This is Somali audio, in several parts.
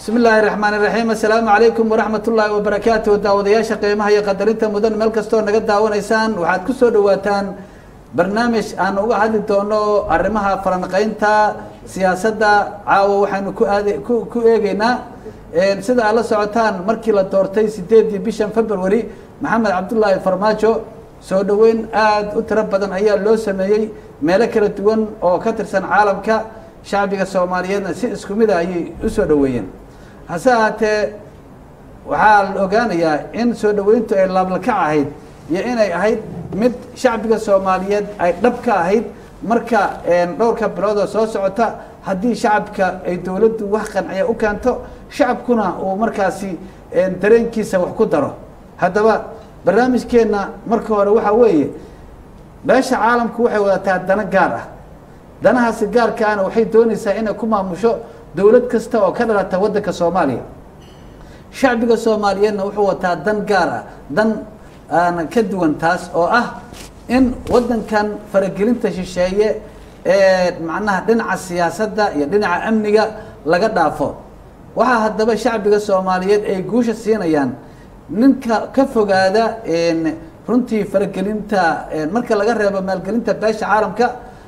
bismi illaahi raxmaan iraxiim assalaamu calaykum waraxmat ullaahi wabarakaatu daawadayaasha qiimaha iyo qadarinta mudan meel kastoo naga daawanaysaan waxaad ku soo dhawaataan barnaamij aan uga hadli doono arrimaha falanqeynta siyaasadda caawa waxaynu ku aad ku ku eegeynaa sida aad la socotaan markii la doortay sideedii bishan february maxamed cabdullaahi farmaajo soo dhoweyn aada u tiro badan ayaa loo sameeyey meelo kala duwan oo ka tirsan caalamka shacbiga soomaaliyeedna si isku mida ayay usoo dhoweeyeen hase ahaatee waxaa la ogaanayaa in soo dhoweyntu ay laablakac ahayd iyo inay ahayd mid shacbiga soomaaliyeed ay dhab ka ahayd marka dhowrka biloodoo soo socota haddii shacabka ay dowladdu wax qanciya u keento shacabkuna uu markaasi dareenkiisa wax ku daro haddaba barnaamijkeenna marka hore waxaa weeye beesha caalamku waxay wadataa dano gaar ah danahaasi gaarkaana waxay doonaysaa inay ku maamusho dowlad kasta oo ka dhalata waddanka soomaaliya shacbiga soomaaliyeedna wuxuu wataa dan gaar ah dan aan ka duwan taas oo ah in waddankan faragelinta shisheeye ee macnaha dhinaca siyaasadda iyo dhinaca amniga laga dhaafo waxaa haddaba shacbiga soomaaliyeed ay guusha siinayaan ninka ka fogaada runtii faragelinta marka laga reebo maalgelinta beesha caalamka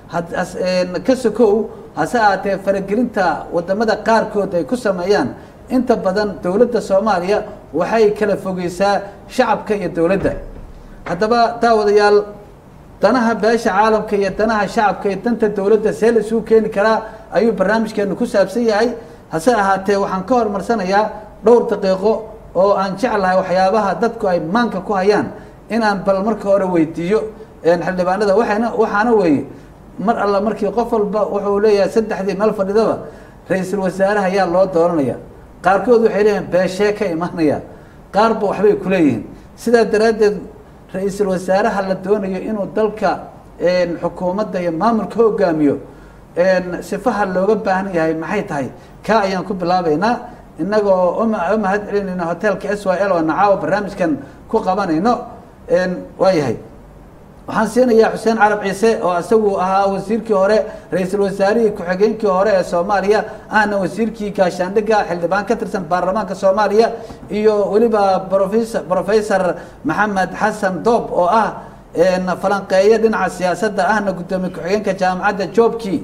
ka sokow hase ahaatee faragelinta wadamada qaarkood ay ku sameeyaan inta badan dowladda soomaaliya waxay kala fogeysaa shacabka iyo dowladda haddaba daawadayaal danaha beesha caalamka iyo danaha shacabka iyo danta dowladda see la isugu keeni karaa ayuu barnaamijkeenu ku saabsan yahay hase ahaatee waxaan ka hormarsanayaa dhowr daqiiqo oo aan jeclahay waxyaabaha dadku ay maanka ku hayaan inaan bal marka hore weydiiyo xildhibaanada waxayna waxaana weeye mar alla markii qof walba wuxuu leeyahay saddexdii meel fadhidaba ra-iisul wasaaraha ayaa loo dooranaya qaarkood waxay leeyihin beeshee ka imaanaya qaarba waxbay kuleeyihiin sidaa daraaddeed ra-iisul wasaaraha la doonayo inuu dalka xukuumadda iyo maamulka hogaamiyo sifaha looga baahan yahay maxay tahay kaa ayaan ku bilaabeynaa inagoo u mahad celinayno hotelka s y l oo nacaawo barnaamijkan ku qabanayno waayahay waxaan siinayaa xuseen carab ciise oo isagu ahaa wasiirkii hore ra-iisul wasaarihii ku-xigeenkii hore ee soomaaliya ahna wasiirkii gaashaandhiga xildhibaan ka tirsan baarlamaanka soomaaliya iyo weliba rofes professor maxamed xasan doob oo ah falanqeeyo dhinaca siyaasadda ahna guddoomiye ku-xigeenka jaamacadda joobkii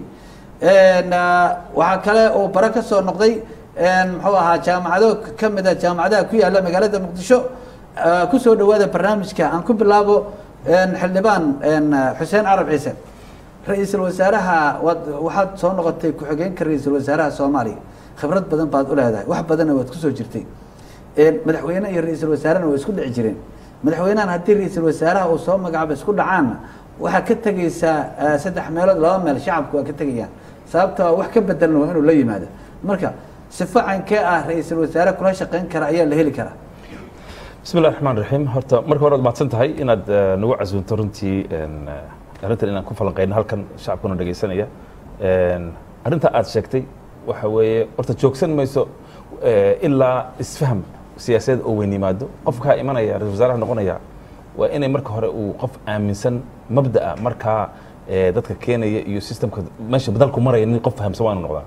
waxaa kale uu bare ka soo noqday muxuu ahaa jaamacado kamida jaamacadaha ku yaala magaalada muqdisho kusoo dhawaada barnaamijka aan ku bilaabo xildhibaan xuseen carab ciise ra-iisul wasaaraha waad waxaad soo noqotay ku-xigeenka ra-iisul wasaaraha soomaaliya khibrad badan baad u leedahay wax badanna waad kusoo jirtay madaxweyne iyo ra-iisul wasaarena waa isku dhici jireen madaxweynahan haddii ra-iisul wasaaraha uu soo magacaabo isku dhacaanna waxaa ka tegeysaa saddex meelood laba meel shacabku waa ka tegayaan sababta wax ka bedelna waa inuu la yimaado marka sifo caynkee ah ra-iisul wasaare kula shaqeyn kara ayaa la heli karaa bismi اllahi raxmaan raxiim horta marka hore ad mahadsan tahay inaad nagu casuunto runtii arrintan inaan ku falanqeyno halkan shacabkuna dhegeysanaya arrinta aad sheegtay waxa weeye horta joogsan mayso ilaa isfaham siyaasadeed oo weyn yimaado qofkaa imanaya ra-isul wasaaraha noqonaya waa inay marka hore uu qof aaminsan mabda'a markaa dadka keenaya iyo systemka meesha dalku maraya nin qof fahamsan waa inu noqdaa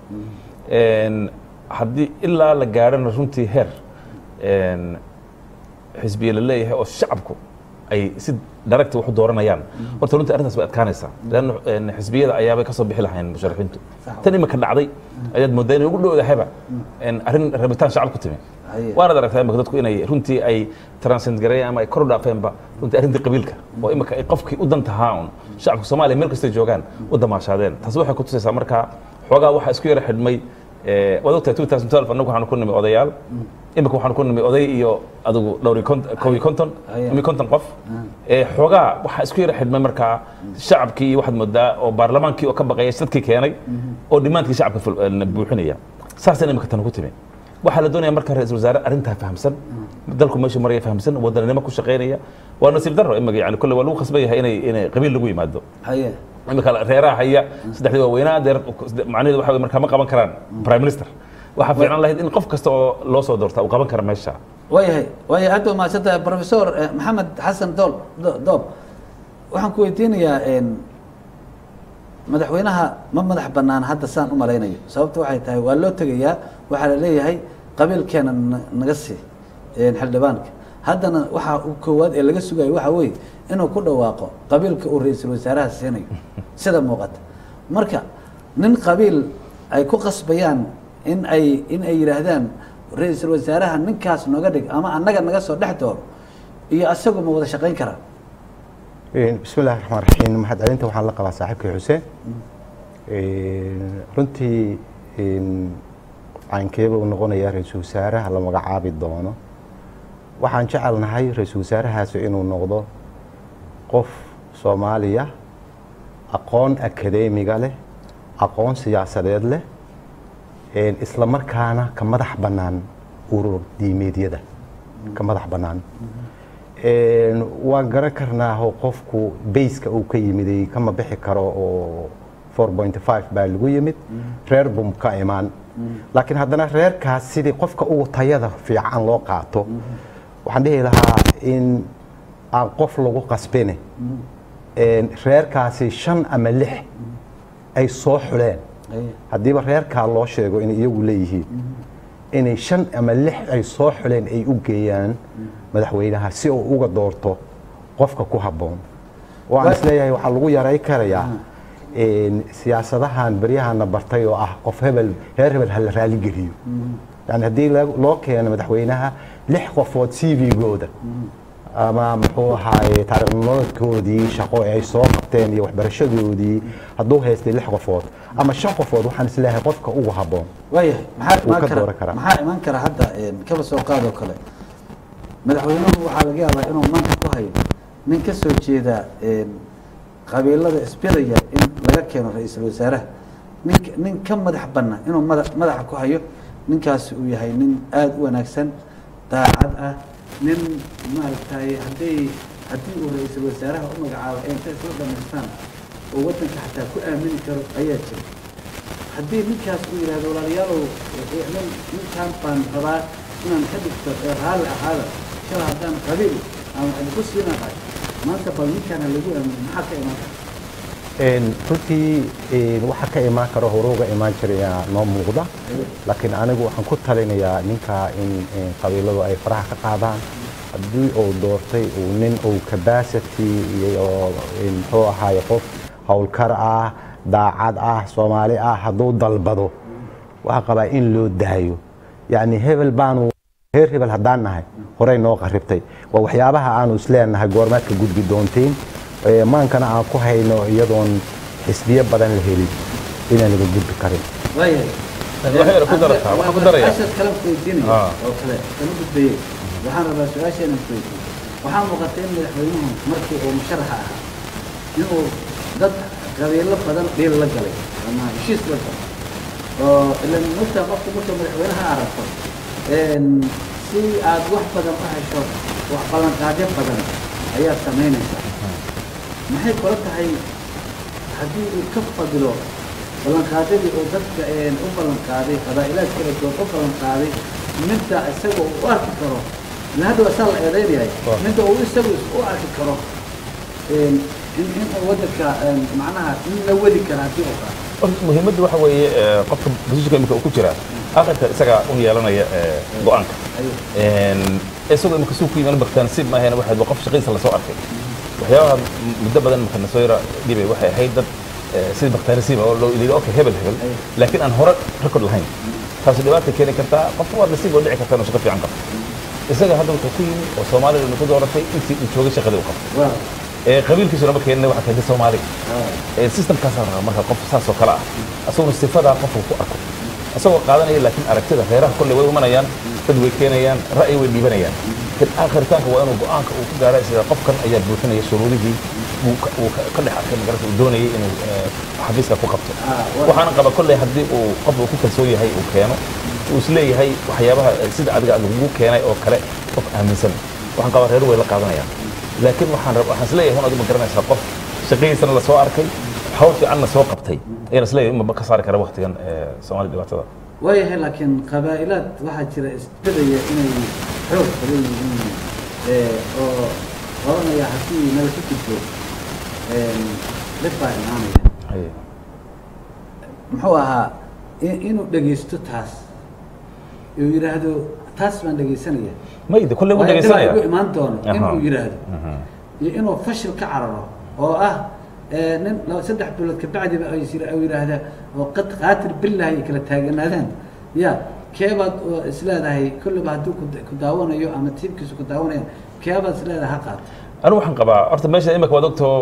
haddii ilaa la gaarhana runtii heer xisbiye la leeyahay oo shacabku ay si daragti wax u dooranayaan horta runtii arrintaas bay adkaanaysaa leanna xisbiyada ayaabay kasoo bixi lahayn musharaxiintu tan imika dhacday ayaad moodaa inay ugu dhowdahayba arrin rabitaan shacab ku timi waanaad aragtaa imika dadku inay runtii ay transcend gareeyeen ama ay kor u dhaafeenba runtii arrintii qabiilka oo imika ay qofkii u dan tahaa un shacabka soomaaliya meel kastay joogaan u damaashaadeen taasi waxay ku tusaysaa markaa xoogaa waxaa isku yara xidhmay waad ogtahay two thousand twelve annagu waxaanu ku nimi odayaal imika waxaanu ku nimi oday iyo adigu dhowri kow iyo konton imi konton qof xoogaa waxaa isku yara xidhmay markaa shacabkii iyo waxaad moodaa oo baarlamaankii oo ka baqaya dadkii keenay oo dhimaantkii shacabka buuxinaya saasana imika tan ku timi waxaa la doonaya marka ra-isul wasaare arrintaa fahamsan dalku meeshu maraya fahamsan wadaninimo ku shaqaynaya waa nasiib darro imika yani kolle waa lagu khasban yahay inay inay qabiil lagu yimaado imika reeraha haya saddexdii waaweynaa deer macnaheedu waxa markaa ma qaban karaan prime minister waxaa fiican lahayd in qof kasta oo loo soo doorta uu qaban kara meesha waayahay waayahay aad baa mahadsantahay professor maxamed xasan dool doob waxaan ku weydiinayaa madaxweynaha ma madax banaan hadda saan u malaynayo sababta waxay tahay waa loo tegayaa waxaa la leeyahay qabiilkeena na- naga sii een, xildhibaanka haddana waxaa u koowaad ee laga sugayo waxaa weeye inuu ku dhawaaqo qabiilka uu ra-iisul wasaaraha siinayo sida muuqata marka nin qabiil ay ku qasbayaan in ay in ay yidhaahdaan ra-iisul wasaaraha ninkaas nooga dhig ama annaga naga soo dhex dooro iyo asagu ma wada shaqayn karaan bismi illahi raxmaan raxiim mahadcelinta waxaan la qabaa saaxiibkii xuseen runtii caynkeeba uu noqonayaa ra-iisul wasaaraha la magacaabi doono waxaan jecelnahay ra-iisul wasaarahaasi inuu noqdo qof soomaaliya aqoon akadeemiga leh aqoon siyaasadeed leh isla markaana ka madax bannaan urur diimeedyada ka madax bannaan waan garan karnaaho qofku bayska uu ka yimiday kama bixi karo oo four point five baa lagu yimid reer bum ka imaan laakiin haddana reerkaas sidii qofka ugu tayada fiican loo qaato waxaan dhihi lahaa in aan qof lagu qasbine reerkaasi shan ama lix ay soo xuleen haddiiba reerkaa loo sheego inay iyagu leeyihiin inay shan ama lix ay soo xuleen ay u geeyaan madaxweynaha si uu uga doorto qofka ku habboon waan isleeyahay waxaa lagu yaray karayaa siyaasadahan beryahana bartay oo ah qof hebel reer hebel hala raaligeliyo yani haddii loo keeno madaxweynaha lix qofood c v-gooda ama muxuu ahaaye taarikhnimadkoodii shaqo ay soo qabteen iyo waxbarashadoodii hadduu haystay lix qofood ama shan qofood waxaan isleeyahay qofka ugu habboon waayahay maxaa Wuu imaan ka kara dooran karaa. maxaa imaan kara hadda een, kaba soo qaadoo kale madaxweynuhu waxaa laga yaabaa inuu maanta ku hayo nin ka soo jeeda een, qabiilada isbidaya in laga keeno ra-iisul wasaaraha nin nin ka madax banna inuu mada madaxa ku hayo ninkaasi uu yahay nin aada u wanaagsan daacad ah nin maaragtay hadday haddii uu ra-iisul wasaaraha u magacaabo ay intay isla dhamaystaan oo waddanka xataa ku aamini karo ayaa jira haddii ninkaas uu yidhahdo walaalayaalow eh, nin ninkaan baan rabaa inaan ka dhigto ee raalli ahaada shala haddaan qabiil aan wax idinku siinahay maanta bal ninkaan ha lagu aamino maxaa ka imaan kara Een, runtii een, waxa ka imaan karo horuga imaan jiraya noo muuqda laakiin anigu waxaan ku talinayaa ninka in in qabiiladu ay faraha ka qaadaan haddii uu doortay uu nin uu capacity iyo een, muxuu ahaaye qof howlkar ah daacad ah soomaali ah hadduu dalbado waxaa qabaa in loo daayo yacni hebel baanu reer hebel haddaan nahay horey noo qaribtay waa waxyaabaha aanu isleenahay goormaad ka gudbi doontiin Ee, maankana aan ku hayno iyadoon xisbiyo badan la helin inaan laga gudbi karin waayahay Waxay ku darataa, waxaan ku darayaa. su-aashaad kale weydiinaya Ah. oo kale kama gudbayey waxaan rabaa su-aasha inaan weydiiyo waxaa muuqata in madaxweynuhu markii uu musharaxa ahaa inuu dad qabiilo badan dhiil la galay ama heshiis la galay oo ilan mugta qofku marka madaxweynaha aragto een, si aad wax badan u hesho wax ballanqaadyo badan ayaad samaynaysaa maxay kula tahay haddii uu ka fadilo ballanqaadadii oo dadka een, u ballanqaaday qabaa'ilaad kala duwan u ballanqaaday midda isaga uu u arki karo ila hadda waa saa la eedeynayahay Waaw. midda uu isagu u arki karo een, in in uu waddanka een, macnaha in la wadi kara haddii uu qaato Horta muhiimaddu waxa weeye eh, qofka positionka imika uu ku jira aqalka isagaa u yeelanaya eh, go-aanka ayuu Een, isagoo imika suu ku yimaan baktaan si maahayn waxayd waa qof shaqadiisa lasoo arkay waxyaabaha m- muddo badan imika nasoo yara dhibay waxay ahayd dad eh, sidii baktaarisiiba oo loo yidhi okay hebel hebel Ay. laakiin aan hore record lahayn taasi dhibaata keeni kartaa qofka waa nasiib oo dhici karta inuu shaqo fiican qabto isaga hadda wuxuu ku yimi oo soomaalida uu ku dooratay intii uu joogay shaqadii uu qabtay waaw ee qabiilkiisu lama keenina waxaa keentay soomaaliga waaw ee systemkaasaa rabaa marka qof saas oo kale ah asaguna sifadaa qofku ku arko isagoo qaadanaya laakiin aragtida reeraha kolley way imanayaan dad way keenayaan ra'yi way dhiibanayaan laakiin aakhiritaanka waa inuu go-aanka uu ku gaara sida qofkan ayaa buuxinaya shuruudihii uu ka- uu ka- ka dhex arkay magarata uu doonayay inuu eh, xafiiska ku qabto Ah, waa- waxaana qaba kolley haddii uu qof uu ku kalsoon yahay uu keeno uu isleeyahay waxyaabaha eh, sida adiga lagugu keenay oo kale qof aaminsan waxaan qabaa reeru way la qaadanayaan laakiin waxaan rab waxaan isleeyahay hun adigu ma garanaysaa qof shaqadiisana la soo arkay hawl fiicanna soo qabtay ayaan isleeyahay in ma ka saari kara waktigan eh, soomaali dhibaatada waayahay laakiin qabaa'ilaad waxaa jira isbedaya inay xoog badan yihiin ee, oo oranaya haddii nala ku gudbo een, dhib baa imaanaya Haye. muxuu ahaa in- inuu dhegaysto taas uu yidhaahdo taas baan dhegaysanaya mayde kolley u Waa inta dhegaysanaya ugu imaan doono Aha. inuu yidhaahdo iyo inuu fashil ka cararo oo ah eh, nin laba saddex bilood kabacdiba ay sira- ay yidhaahda oo qad qaatir billahi ay kala taaganaadaan ya keebaad oo isleedahay kulliba hadduu ku da- ku daawanayo ama tiibkiisu ku daawanayaan keebaad isleedahay ha qaato anigu waxaan qabaa horta meesha imika waad ogtoo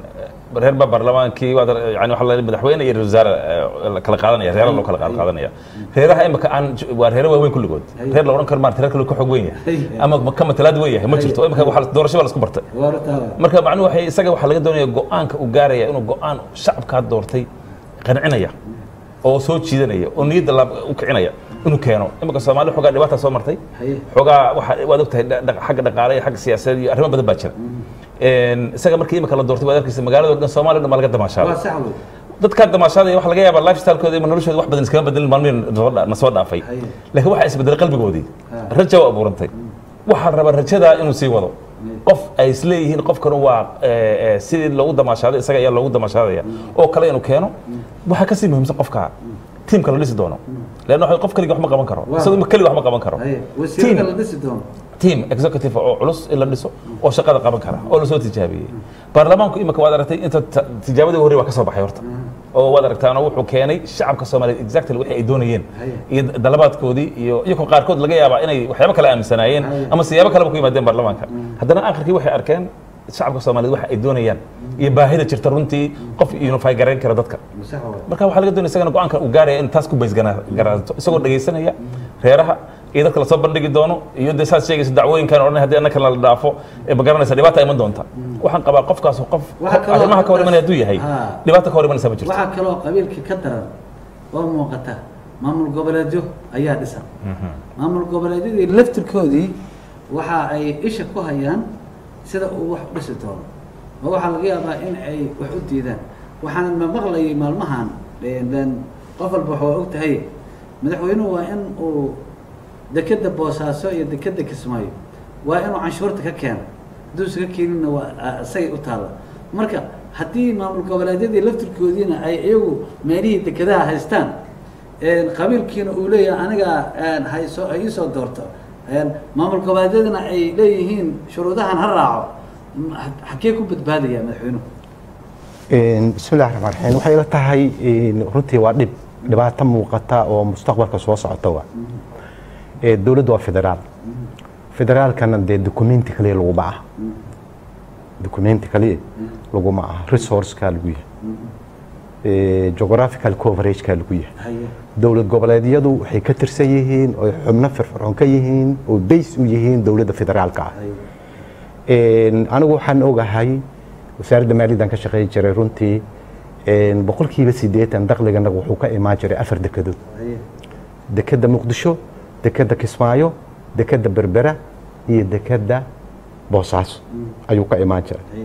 reer baa baarlamaankii waad ar- yani waxa la madaxweyne iyo ra-iisul wasaare eh, la kala qaadanaya reera loo kala qaad- qaadanaya reeraha imika aan j- waa reere waaweyn kulligood Haye. reer la odhan karo maarata reer kale ka xoog weyn yahay Haye. ama ka matalaad weyn yahay ma Haye. jirto imika waxa doorasho baa la isku bartay waartaa marka macnuhu waxay isaga waxaa laga doonaya go-aanka uu gaaraya inuu go-aan shacabkaa doortay qancinaya oo soo jiidanaya oo niyadda la u kicinaya inuu keeno imika soomaali xoogaa dhibaata soo martay haye xoogaa waxa waad ogtahay dha- dha- xagga dhaqaale iyo xagga siyaasadeed iyo arrimo badan baa jira Een, isaga markii imika la doortay waad arkaysa magaalada oo dhan soomaaliya o dhan baa laga waa damaashaaday sax wey dadkaa damaashaadaya waxa laga yaabaa lifestylekooda iyo noloshooda wax badan iskama bedelin maalmihin nasoo dha- na soo dhaafay Haye. laakiin waxaa isbedelay qalbigoodii Ha. raja u abuurantay waxaa raba rajadaa inuu sii wado qof ay isleeyihiin qofkan waa eh, eh, sidii loogu damaashaaday isaga ayaa loogu damaashaadaya oo kale inuu keeno waxaa kasii muhiimsan qofka tiimka la dhisi doono leanna waxa- qof keliga wax ma qaban karo Waa. isagoo keliga wax ma qaban karo haye Team. wasiirada la dhisi doono team executive oo culus in la dhiso oo shaqada qaban kara oo lasoo tijaabiyey baarlamaanku imika waad aragtay inta ta- tijaabadii horey waa ka soo baxay horta oo waad aragtaana wuxuu keenay shacabka soomaaliyeed exactly wixii ay doonayeen Haye. iyo dalabaadkoodii iyo iyagoo qaarkood laga yaabaa inay waxyaabo kale aaminsanaayeen Haye. ama siyaabo kaleba ku yimaadeen baarlamaanka haddana akhirkii waxay arkeen shacabka soomaaliyeed waxa ay doonayaan iyo baahida jirta runtii qof unify garayn kara dadka sax wey marka waxaa laga doonaya isagana go-aanka uu gaaraya in taas ku baysgaraato isagoo dhegaysanaya reeraha iyo dadka lasoo bandhigi doono iyo dee saas sheegaysa dacwooyinkan odhan haddii annaka la dhaafo ee ma garanaysa dhibaata iman doonta waxaan qabaa qofkaas qof Waxaa kaloo- arrimaha ka hor imanaya hadduu yahay Ha. dhibaata ka hor imanaysa ma jirto waxaa kaloo qabiilkii ka daran oo muuqata maamul goboleedyo ayaa dhisan maamul goboleedyadii laftirkoodii waxa ay isha ku hayaan sida uu wax u dhisi doono oo waxaa laga yaabaa in ay wax u diidaan waxaan ma maqlayay maalmahan een, qof walba waxa waa og tahay madaxweynuhu waa in uu dekeda boosaaso iyo dekeda kismaayo waa inuu canshuurta ka keeno hadduu isaga keeninna waa a- isagay u taalla marka haddii maamul goboleedyadii laftirkoodiina ay iyagu meelihii dekedaha haystaan een, qabiilkiina uu leeyahay aniga een, hayso ay iisoo doorto een, maamul goboleedyadina ay leeyihiin shuruudahan ha raaco m- ha- xagee ku badbaadaya madaxweynuhu bismillahi raxmaan raxiim waxay ila tahay een, runtii waa dhib dhibaato muuqata oo mustaqbalka soo socota wa Ee, dowladdu waa federaal federaalkana dee documenti kaliya laguma aha documenti kaliya laguma aha resourceka lagu yahay Ee, geographical coverageka lagu yahay haye dowlad goboleedyadu waxay ka tirsan yihiin oo xubno firfircoon ka yihiin oo base u yihiin dowladda federaalka ah haye Een, anigu waxaan ogahay wasaaradda maaliyadan ka shaqeyn jiray runtii een, boqolkiiba siddeetan dakhliganaga wuxuu ka imaan jiray afar dekedood haye dekedda muqdisho dekedda kismaayo dekedda berbera iyo dekedda boosaaso ayuu ka imaan jiray haye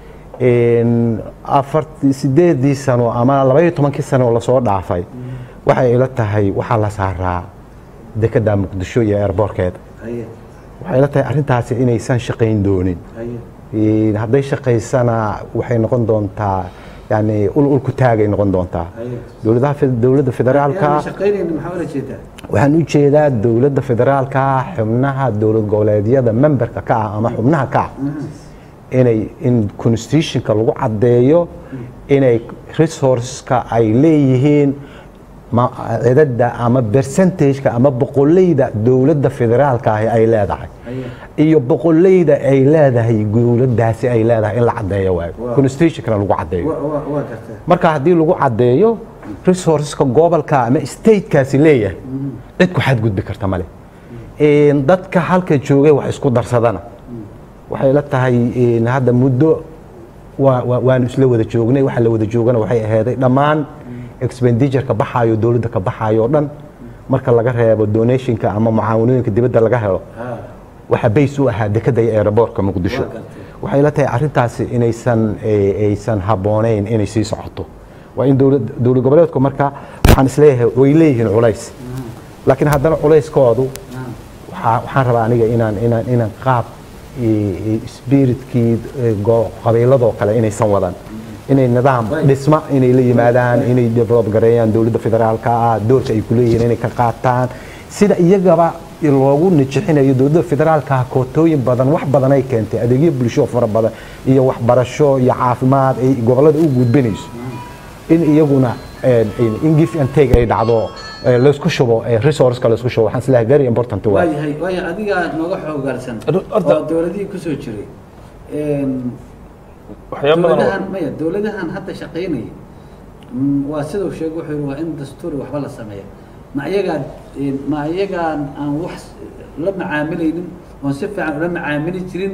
Een, afar sideedii sano ama labaiyo tobankii sano oo lasoo dhaafay waxay ila tahay waxaa la saaraa dekedda muqdisho iyo airboorkeeda haye waxay ila tahay arrintaasi inaysan shaqayn doonin haye Een, hadday shaqaysana waxay noqon doontaa yani ul ul ku taagay noqon doontaa haye dowladaha fe- dowladda federaalka Yaan shaqaynaynin maxaa ula jeedaa waxaan u jeedaa dowladda federaalka xubnaha dowlad goboleedyada memberka ka ah ama xubnaha ka ah inay in constitutionka lagu caddeeyo inay resourceska ay leeyihiin ma- cidada ama percentageka ama boqoleyda dowladda federaalka ahi ay leedahay haye iyo boqoleyda ay leedahay dowladdaasi ay leedahay in la caddeeyo waayo Wow. constitutionkana lagu caddeeyo wa wa waa gartaa marka haddii lagu caddeeyo resourceska gobolka ama statekaasi leeyahay cid ku xadgudbi karta male Een, dadka halka joogay wax isku darsadana waxay la tahay een, hadda muddo waa- waa- waanu isla wada joognay waxa la wada joogana waxay ahaaday dhammaan expenditureka baxaayo dowladda ka baxaayo oo dhan marka laga reebo donationka ama mucaawanooyinka dibadda laga helo ha waxaa bays u ahaa dekeda iyo aeroboortka muqdisho Waa gartay. waxay la tahay arrintaasi inaysan eh, aysan habboonayn inay sii socoto waa in dowlad dowlad goboleedku marka waxaan isleeyahay way leeyihiin culays laakiin haddana culayskoodu waxaa- waxaan rabaa aniga inaan inaan inaan qaab eh, eh, spiritkii eh, go- qabiiladoo kale inaysan wadan inay nidaam Right. dhisma inay la yimaadaan inay develop gareeyaan dowladda federaalka ah doorka ay ku leeyihiin inay ka qaataan sida iyagaba loogu nijixinayo dowladda federaalka ah kootooyin badan wax badan ay keentay adeegyo bulsho fara badan iyo waxbarasho iyo caafimaad ay gobollada u gudbinayso in iyaguna eh, in give and take ay dhacdo eh, laysku shubo eh, resourceka laysku shubo waxaan isleeyahay very important waay waayahay waaya adigaa nooga xoogaalsan Horta- oo dowladihii kusoo jiray Een, waxyaaba badan oo- dowladahan maya dowladahan hadda shaqaynaya mm, waa sidau sheegay wuxuu yihi waa in dastuuri waxba la sameeya ma iyagaan een, ma iyagaan aan wax la macaamilaynin oon si fiican ula macaamili jirin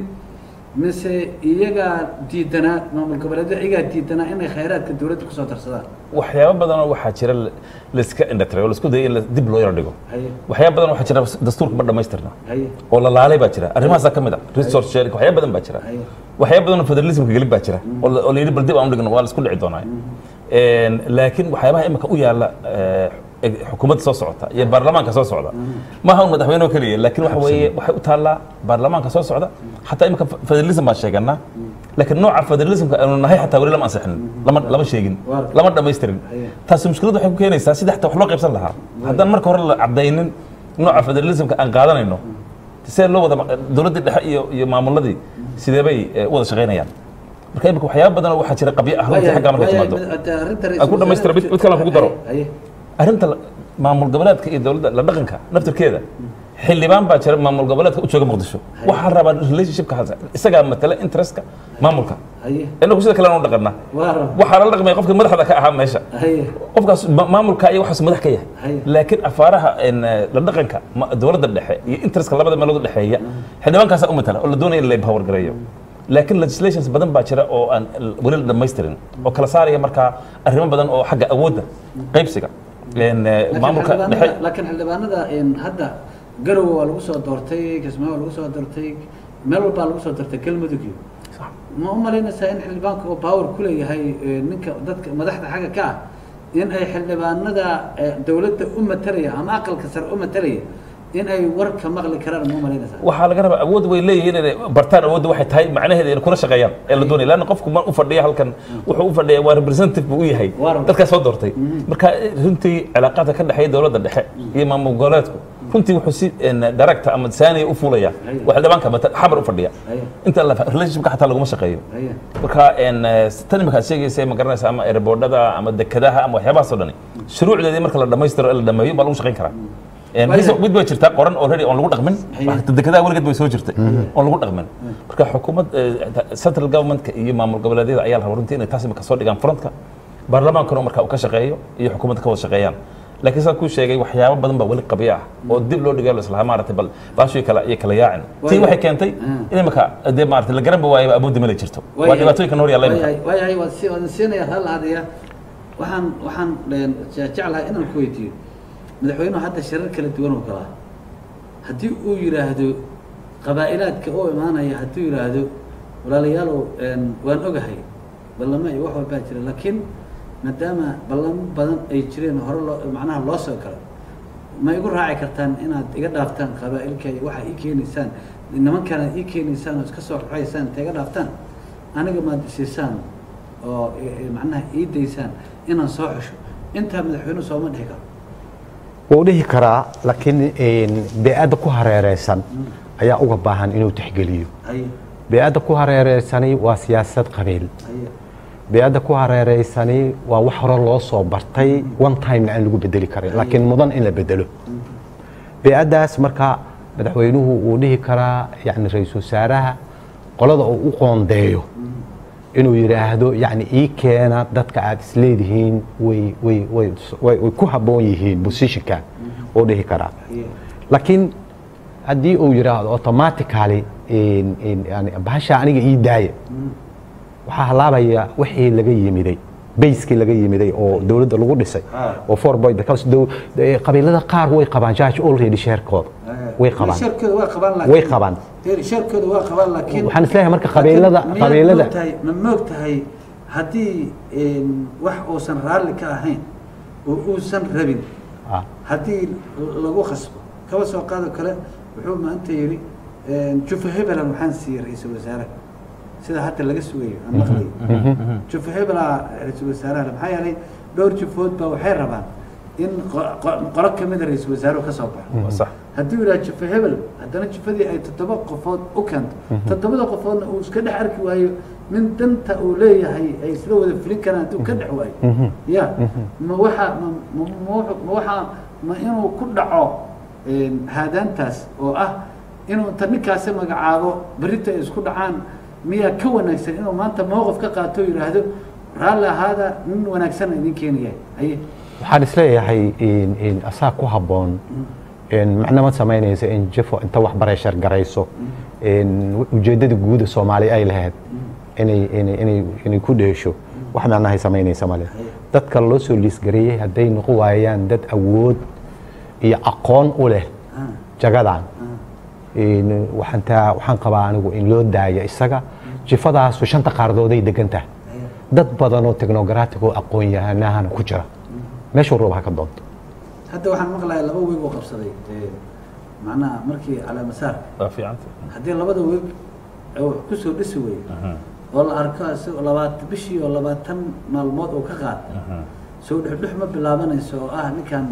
mise iyagaa diidanaa maamul goboleedyada iyagaa diidanaa inay khayraadka dowladda kusoo darsadaan waxyaaba badanoo waxaa jira la- layska indhatiray oo laisku dayay in la- dib loo yaro dhigo haye waxyaaba badan waxaa jira dastuurka ma dhammaystirna haye oo la laalay baa jira arrimahaasaa ka mid a resource sharing waxyaaba badan baa jira haye waxyaaba badan oo federalismka gelin baa jira oo la- oo la yidhi bal dib aan u dhigno waa la isku dhici doonaa Een, laakiin waxyaabaha imika u yaalla eh, eh, xukuumadda soo socota iyo baarlamaanka soo socda maaha un madaxweyne oo keliya laakiin waxa weeye waxay u taallaa baarlamaanka soo socda xataa imika federalism baan sheeganaa laakiin nooca federalismka aanu nahay xataa weli lama ansixin lama lama sheegin Waar. lama dhammaystirin Haye. taasi mushkilad waxay ku keenaysaa sidii xataa wax loo qaybsan lahaa haddaan marka hore la cadaynin nooca federalismka aan qaadanayno see loo wada dowladdii dhexe iyo iyo maamuladii sidee bay eh, u wada shaqaynayaan marka imika waxyaaba badan oo waxaa jira qabyo ah runtii xaggaa markay timaado Aan ku dhammaystira, mid- mid kale aan kugu daro. haye arrinta la- maamul goboleedka iyo dowladda la dhaqanka naftirkeeda xildhibaan baa jira maamul goboleedka u jooga muqdisho waxaa la rabaa relationshipka hasa isagaa matala interestka maamulka haye inagu sida kale aan u dhaqanaa waa rab waxaa lala dhaqmaya qofka madaxda ka ahaa meesha haye qofkaas ma- maamulka iyo waxaas madax ka yahay Haye. laakiin afaaraha een, eh, la dhaqanka ma- dowladda dhexe iyo interestka labada meelood u dhexeeya xildhibaankaasaa u matala oo la doonaya in la empower gareeyo laakiin legislations badan baa jira oo aan l- weli la dhammaystirin oo kala saaraya markaa arrimo badan oo xagga awoodda qaybsiga een, eh, laakiin maamulka xildhibaanada- dhexe laakiin xildhibaanada een, hadda garowe waa lagu soo doortay kismaayo waa lagu soo doortay meel walbaa lagu soo doortay galmudug iyo ma u malaynaysaa in xildhibaanka oo power ku leeyahay ee, ninka dadka madaxda xagga ka ah in ay xildhibaanada ee, dowladda u matalaya ama aqalka sare u matalaya in ay warka maqli karaan ma u malaynaysaa waxaa laga rabaa awood way leeyihiin inay bartaan awoodda waxay tahay macnaheeda inay kula shaqeeyaan ee la doonaya lanna qofku ma u fadhiya halkan wuxuu u fadhiya waa representative buu u yahay Waa run. dadkaa soo doortay marka runtii cilaaqaadka ka dhexeeya dowladda dhexe iyo maamul goboleedku runtii wuxuu si een, directa ama saaniya u fuulaya Haye. waa xildhibaanka mata- xamar u fadhiya haye inta la relationshipka xataa laguma shaqeeyo haye marka een, eh, tan imika aad sheegaysa ma garanaysa ama airboardada ama dekadaha ama waxyaabahaas oo dhani shuruucdeedii marka la dhammaystiro ee la dhameeyo baa lagu shaqayn karaa Een, Waayahay. mid- mid bay jirtaa qoran already oon lagu dhaqmin Haye. Wax- dekadaha weligeed bay soo jirtay oon lagu dhaqmin marka xukuumad eh, central governmentka iyo maamul goboleedyada ayaa la rabaa runtii inay taas imika soo dhigaan frontka baarlamaankuna marka uu ka shaqeeyo iyo xukuumadda ka wada shaqeeyaan laakiin saa kuu sheegay waxyaabo badan baa weli qabyo ah oo dib loo dhigayo la islahaa maaragtay bal baashii kale iyo kala yaacin tii Waayahay. waxay keentay in imika dee maaragtay la garan ba waayaba awoodda ma la jirto waa dhibaatooyinka noor yaalla imika waayahay waayahay waan si waan siinaya hal hadaya waxaan waxaan een, je- jeclahay inaan ku weydiiyo madaxweynuhu hadda shirar kala duwan oo galaa haddii uu yidhaahdo qabaa'ilaadka oo imaanaya hadduu yidhaahdo walaalayaalow een, waan ogahay ballamo iyo wax walbaa jira laakiin maadaama ballamo badan ay jireen oo hore loo macnaha loo soo galo ma igu raaci kartaan inaad iga dhaaftaan qabaa'ilka iyo waxa ii keenaysaan nimankana ii keenaysaan oo iska soo raxaysaan inta iga dhaaftaan aniga maad isiisaan oo i- i- macnaha ii daysaan inaan soo xusho intaa madaxweynuhu sooma dhihi karo wuu dhihi karaa laakiin een, bee-adda ku hareereysan ayaa uga baahan inuu tixgeliyo haye bee-adda ku hareereysani waa siyaasad qabiil haye bee-adda ku hareereysani waa wax hore loo soo bartay one timena aan lagu bedeli karin laakiin mudan in la bedelo bee-addaas marka madaxweynuhu wuu dhihi karaa yani ra-iisul wasaaraha qolada uu u qoondeeyo inuu yidhaahdo yani ii keena dadka aad isleedihiin way way way way way ku habboon yihiin positionka wuu dhihi karaa haye laakiin haddii uu yidhaahdo automatically in- in- yani bahasha aniga ii daaya waxaa halaabaya wixii laga yimiday bayskii laga yimiday oo dowladda lagu dhisay Ah. oo four boy because dow- de- qabiilada qaar way qabaan judge already sheerkooda way qabaan sheerkooda waa qabaan laakiin way qabaan Dee, sheerkooda waa qabaan laakiin waxaan isleeyahay marka qabiilada Laakiin miyaad qabiilada moogtahay- ma moog tahay haddii een, wax uusan raalli ka ahayn oo uusan rabin Ah, haddii lagu khasbo kaba soo qaado kale wuxuu maanta yidhi jufa hebelan waxaan siiyey ra-iisul wasaare sida hadda laga sugayo aan maqlayo jufa hebelaa ra-iisul wasaaraha maxaa yeelay dhowr jufood baa waxay rabaan in qo- qo- qolo kamida ra-iisul wasaaruhu ka soo baxo waa sax hadduu yidhaha jufo hebel haddana jufadii ay toddoba qofood u keento toddobada qofoodna uu iska dhex arki waayo nin danta uu leeyahay ay isla wada fulin karaan hadduu ka dhex waayo ya ma waxaa ma ma ma wuxuu- ma waxaa ma inuu ku dhaco een, haadaantaas oo ah inuu inta ninkaasi magacaabo berrita ay isku dhacaan miyaa ka wanaagsan inuu maanta mowqif ka qaato oo yidhaahdo raalli ahaada nin wanaagsan idin keenaya haye waxaan isleeyahay in- in asaa ku habboon in macno ma samaynaysa in jifo inta wax bareshar garayso in ujeeddada guuda soomaali ay lahayd inay inay inay inay ku dheesho wax macnahay samaynaysa male dadka loo soo liisgareeyey hadday noqon waayaan dad awood iyo aqoon u leh Ah, jagadan ah. in waxaan taa waxaan qabaa anigu in loo daaya isaga jifadaasu shanta qaardooday degan tahay dad badan oo technocratic oo aqoon yahanahana ku jira meeshuu roob ha ka doonto hadda waxaan maqlayaa laba weeg oo qabsaday ee, macnaha markii calaamasaarka waa fiicanta haddii labada weeg ay wax ku soo dhisi weyey oo la arko isagoo labaatan bishii oo labaatan maalmood oo ka qaata soo dhexdhex ma bilaabanayso oo ah ninkan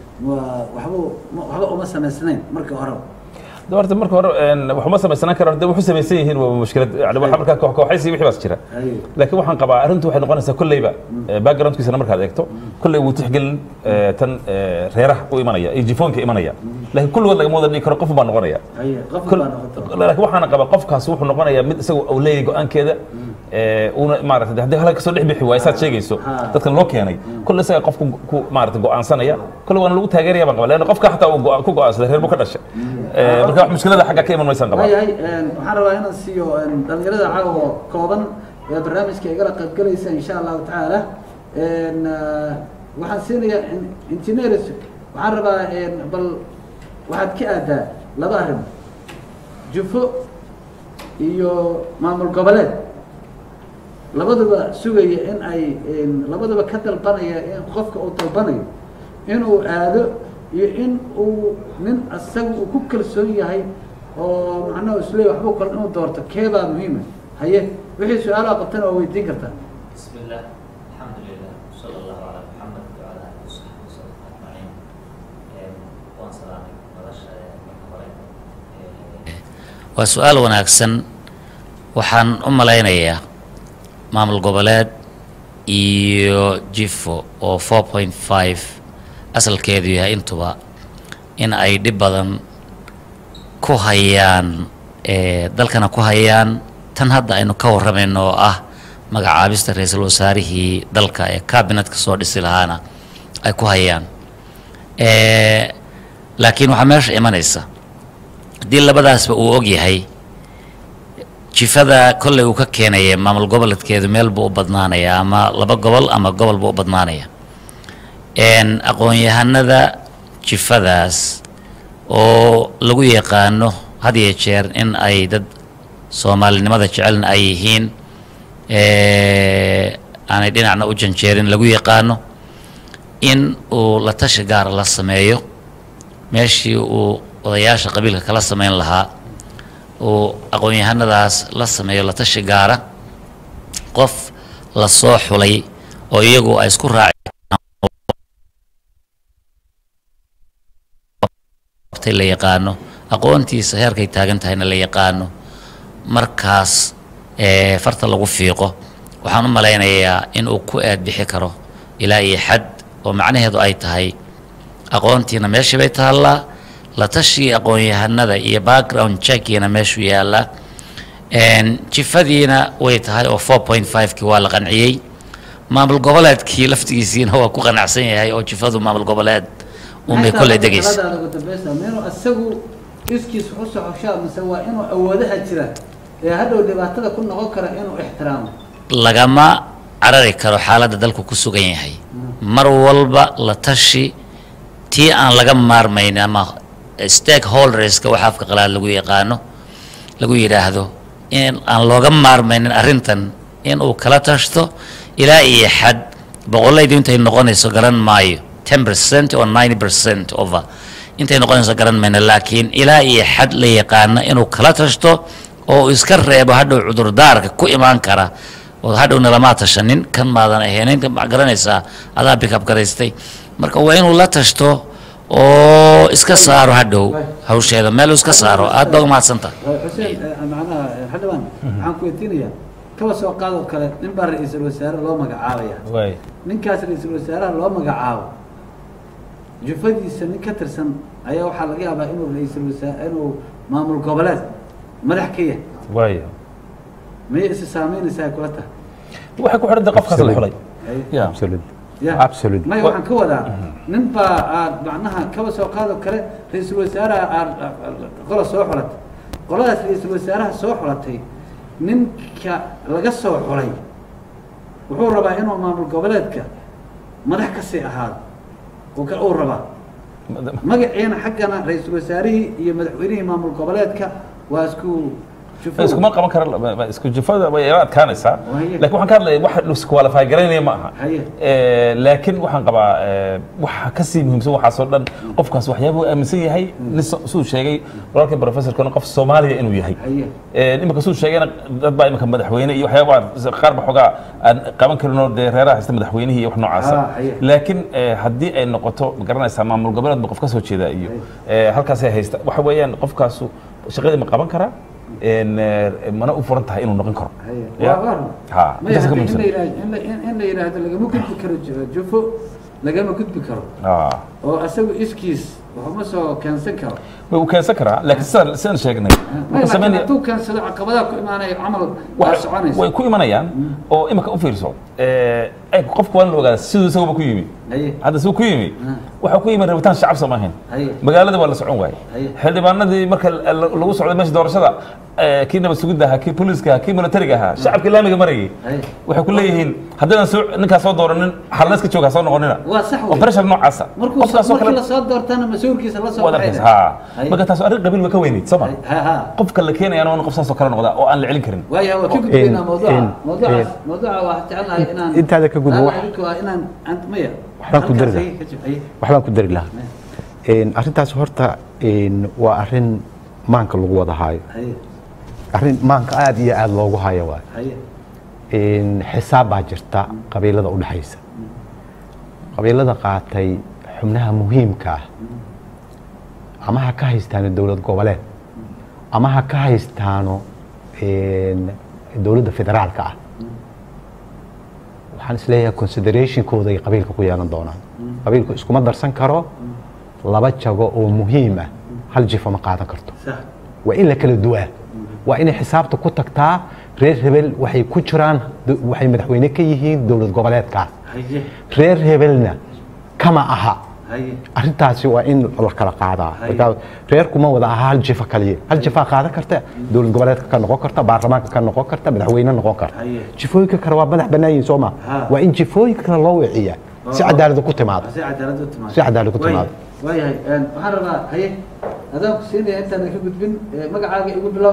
waa waxba waxba uma samaysnayn markii horeba de horta marka hore een, waxuma samaysanaan karo de waxu samaysan yihiin waa mushkilad yani waxa markaa koox kooxaysi wixii baas jira Haye. laakiin waxaan qabaa arrintu waxay noqonaysaa kolleyba eh, backgroundkiisana markaad eegto kolley wuu tixgelin eh, tan eh, reeraha u imanaya iyo jifoonka imanaya laakiin kulligood lagama wada dhigi karo qof baa noqonaya haye qof Kol- baa noqoto laakiin waxaana qabaa qofkaas wuxuu noqonayaa mid isagu uu leeyahay go-aankeeda ee, uuna maarata haddii halka kasoo dhex bixi waayo saad sheegayso Ha. dadkan loo keenay kolle isaga qofku ku maarata go-aansanaya kolle waana lagu taageeraya baan qabaa leanna qofka xataa uu go- ku go-aansaday reer buu ka dhashay Ee, marka wax mushkilada xagga ka iman maysaan qabaa waayahay een, waxaan rabaa inaan siiyo een, dhalinyarada caawa kooban ee barnaamijka igala qaybgalaysa insha allahu tacaala een, ah, waxaan siinayaa in- engineers waxaan rabaa een, bal waxaad ka aadaa laba arrin jufo iyo maamul goboleed labaduba sugaya in ay een, labaduba ka dalbanaya in qofka uu dalbanayo inuu aado iyo in uu nin asaga uu ku kalsoon yahay oo macnaha isleey waxba kale inuu doorto keebaa muhiima haye wixii su-aalaha qabtana waa weydiin kartaa بسم الله الحمد لله وصلى الله على محمد وعلى اله وصحبه وسلم اجمعين waan salaamay nolosha marka hore waa su-aal wanaagsan waxaan u malaynayaa maamul goboleed iyo jifo oo four point five asalkeedu yahay intuba in ay dhib badan ku hayaan eh, dalkana ku hayaan tan hadda aynu ka warramayno oo ah magacaabista ra-iisul wasaarihii dalka ee cabinetka soo dhisi lahaana ay ku hayaan Eh, laakiin waxaa meesha imanaysa haddii labadaasba uu og yahay jifada kolley uu ka keenaya maamul goboleedkeedu meel buu u badnaanaya ama laba gobol ama gobol buu u badnaanaya En, aqoon-yahanada jifadaas oo lagu yaqaano had iyo jeer in ay dad soomaalinimada jecelna ay yihiin eh, aanay dhinacna u janjeerin lagu yaqaano in uu la tashi gaara la sameeyo meeshii uu odayaasha qabiilka kala sameyn lahaa uu aqoon-yahanadaas la sameeyo la tashi gaara qof la soo xulay oo iyagu ay isku raaci qabtay la yaqaano aqoontiisa heerkay taagan tahayna la yaqaano markaas ee farta lagu fiiqo waxaan u malaynayaa in uu ku aad bixi karo ilaa iyo xad oo macnaheedu ay tahay aqoontiina meeshii bay taallaa la tashii aqoon-yahanada iyo background checkiina meeshuu yaallaa En, jifadiina way tahay oo four point five-kii waa la qanciyey maamul goboleedkii laftigiisiina waa ku qanacsan yahay oo jifadu maamul goboleed unbay kolley degaysa taladaada ugu dambeysa ma inuu isagu iskiis u soxoshaa mise waa inuu awoodaha jira ee hadhow dhibaatada ku noqon kara inuu ixtiraamo lagama carari karo xaaladda dalku ku sugan yahay mar walba la tashi tii aan laga maarmayn ama stakeholderska waxa afka qalaad lagu yaqaano lagu yidhaahdo in aan looga maarmaynin arrintan in uu kala tashto ilaa iyo xad boqolaydu intay noqonayso garan maayo ten percent or ninety percent over intay noqonayso garan mayno laakiin ilaa iyo xad la yaqaano inuu kala tashto oo uu iska reebo hadhow cudurdaarka ku imaan kara oo hadhowna lamaa tashanin kan maadan ahaynin kan ma garanaysaa adaa bikab garaystay marka waa inuu la tashto oo iska saaro hadhow hawsheeda meel uu iska saaro aad baa umahadsantaha xuseen macnaha xildhibaan waxaan ku weydiinayaa kaba soo qaadoo kale nin baa ra-iisul wasaare loo magacaabaya waay ninkaas ra-iisul wasaaraha loo magacaabo jufadiisa nin ka tirsan ayaa waxaa laga yaabaa inuu ra-iisul wasaare inuu maamul goboleed madax ka yahay waay miyay isi saameynaysaa ay kula tahay waxay ku xidhan tahay qofkaas la xulay Haye. ya absolutely ya Absolute. maya waxaan ka wadaa nin baa aad macnaha kaba soo qaadoo kale ra-iisul wasaaraha aad qola soo xulatay qoladaas ra-iisul wasaaraha soo xulatay ninka laga soo xulay wuxuu rabaa inuu maamul goboleedka madax kasii ahaado uu ka- uu rabaa magaciina xaggana ra-iisul wasaarihii iyo madaxweynihii maamul goboleedka waa isku jufo iskuma qaban kara ma- ma- isku jufada way ila adkaanaysaa Waye. laakiin waxaan ka hadlaya wax isqualify garaynaya ma aha Haye. Eh, laakiin waxaan qabaa eh, waxa kasii muhiimsan waxaasoo dhan qofkaas waxyaaba uu aaminsan yahay nin so- siduu sheegay walaalkii professorkana qof soomaaliya inuu yahay haye Eh, imika siduu sheegayna dad baa imika madaxweyne iyo waxyaaba qaar ba xoogaa aan qaban karinoo dee reeraha haysta madaxweynihii iyo wax noocaasa Ah, haye. laakiin eh, haddii ay noqoto ma garanaysaa maamul goboleed ba qof ka soo jeeda iyo eh, halkaasay haysta waxa weeyaan qofkaasu shaqadii ma qaban karaa En, eh, mana u furan tahay inuu noqon karo haye Ya. waa waa ha maya intaas ka hadda in muhiimsan la yidhaahdo in la- in- in la yidhaahdo lagama gudbi karo ju- jufo lagama gudbi karo Ah. oo asagu iskiis waxuma soo keensan karo way u keensan karaa laakiin sidaan sidaan sheegnay maya wuxuu laakiin sameynaya- hadduu keensado caqabadaha ku imaanaya camal waa wax- soconaysa way ku imanayaan oo imika u fiirso Eh, ay qofku waa in la ogaada siduu isaguba ku yimi haye hadda siduu ku yimi Ah. waxaa ku yimi rabitaan shacab soo maahayn haye magaalada waa la socon waaye Haye. xildhibaanadii marka la- la- lagu socday meesha doorashada eh, kii nabad sugidda ahaa kii booliiska ahaa kii militariga ahaa shacabkii laamiga marayay haye waxay ku leeyihiin haddaydan soo ninkaas soo dooranin xalneeska jooga ha soo noqonina waa sax oo wey pressure noocaasa markuu qofkaasoo markii kale lasoo doortana mas-uulkiisa la soo waad arkaysa baxayna ha Haye. marka taas arrin qabiil way ka weynayd soo ma ha ha qofka la keenayana waa in qof saasoo kale noqdaa oo aan la celin karin waaya waa ka gudbaynaa in- mawduuca in- mawduucaas in- mawduuca waa jecelnahay inaan intaada ka gudbo wax- adinku waa inaan ant maya Waxbaan ku dari halkaas lahaa. haye ka jib haye waxbaan ku dari lahaa Een, arrintaas horta een, waa arrin maanka lagu wada haayo haye arrin maanka aada iyo aada loogu hayo waay haye Een, xisaab baa jirta qabiilada udhexaysa qabiilada qaatay xubnaha muhiimka ah ama ha ka haystaano dowlad goboleed ama ha ka haystaano een, dowladda federaalka ah waxaan isleeyahay considerationkooda ay qabiilka ku yeelan doonaan qabiilku iskuma darsan karo laba jago oo muhiim ah hal jifo ma qaadan karto sax waa in la kala duwaa waa inay xisaabta ku tagtaa reer hebel waxay ku jiraan do- waxay madaxweyne ka yihiin dowlad goboleedkaas haye reer hebelna kama aha haye arrintaasi waa in la kala qaadaa Haye. marka reerkuma wada aha hal jifa kaliya hal jifaa qaadan karta dowlad goboleedka ka noqon karta baarlamaanka ka noqon karta madaxweyne noqon karta Haye. jifooyinka kale waa madax bannaan yihiin soo ma Ha. waa in jifooyinka kale loo wiciyaa si Oo. cadaalada ku timaado si cadaalad u timaado Si cadaalad u timaado. waayahay een, waxaan rabaa haye adaan ku siinaya intaan ka gudbin ee, magacaaga igu bilow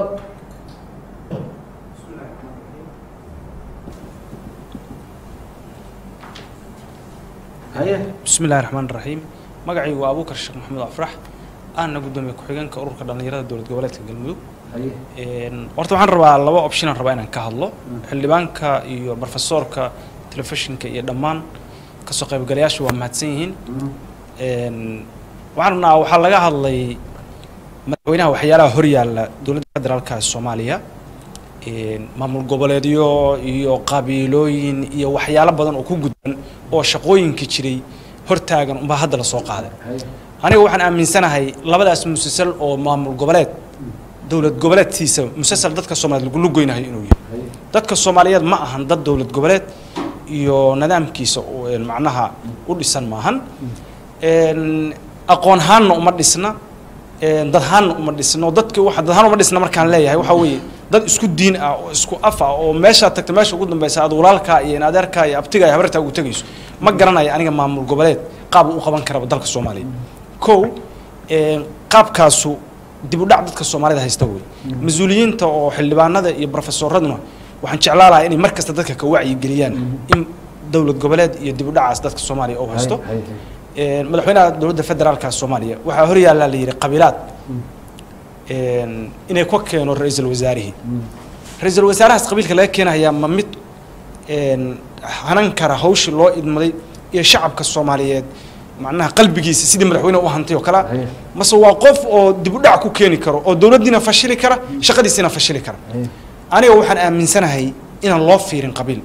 haye بسم الله الرحمن الرحيم magacay waa abuukar sheekh maxamed afrax aana gudoomiye ku-xigeenka ururka dhallinyarada dowlad goboleedka galmudug haye Een, horta waxaan rabaa laba option aan rabaa inaan ka hadlo xildhibaanka iyo profesorka telefishinka iyo dhammaan kasoo qaybgalayaashu waa mahadsan yihiin Een, waxaan rabnaa waxaa laga hadlay madaxweynaha waxyaalaha horyaalla dowladda federaalka ee soomaaliya Een, maamul goboleedyo iyo qabiilooyin iyo waxyaalo badan oo ku gudban oo shaqooyinkii jiray hortaagan unbaa hadda lasoo qaaday haye aniga waxaan aaminsanahay labadaas musasal oo maamul goboleed dowlad goboleedkiisa musasal dadka soomaaliyeed lagu goynayo inuu yahay haye dadka soomaaliyeed ma ahan dad dowlad goboleed iyo nidaamkiisa u- een macnaha u dhisan maahan Een, aqoon ahaanna uma dhisna een, dad ahaanna uma dhisno dadki waxa dad ahaan uma dhisna markaan leeyahay waxaa weeye dad isku diin ah oo isku af ah oo meeshaad tagta meesha ugu dambeysa aad walaalkaa iyo in adeerkaa iyo abtigaa iyo habartaa ugu tegayso ma garanayo aniga maamul goboleed qaab uu u qaban karaba dalka soomaaliya kow een, qaabkaasu dib u dhac dadka soomaalida haysta wey mas-uuliyiinta oo xildhibaanada iyo profesoraduna waxaan jeclaan lahaa inay mar kasta dadka ka wacyigeliyaan in dowlad goboleed iyo dib u dhacaas dadka soomaaliya uu haysto haye haye Een, madaxweynaha dowladda federaalka soomaaliya waxaa horyaallaa la yidhi qabiilaad een, inay ka keeno ra-iisul wasaarihii ra-iisul wasaarahaas qabiilka laga keenayaa ma mid een, hanan kara hawshii loo idmaday iyo shacabka soomaaliyeed macnaha qalbigiisa sidii madaxweyne u hantay oo kale Haye. mase waa qof oo dib u dhac ku keeni karo oo dowladdiina fashili kara shaqadiisina fashili kara aniga waxaan aaminsanahay inaan loo fiirin qabiil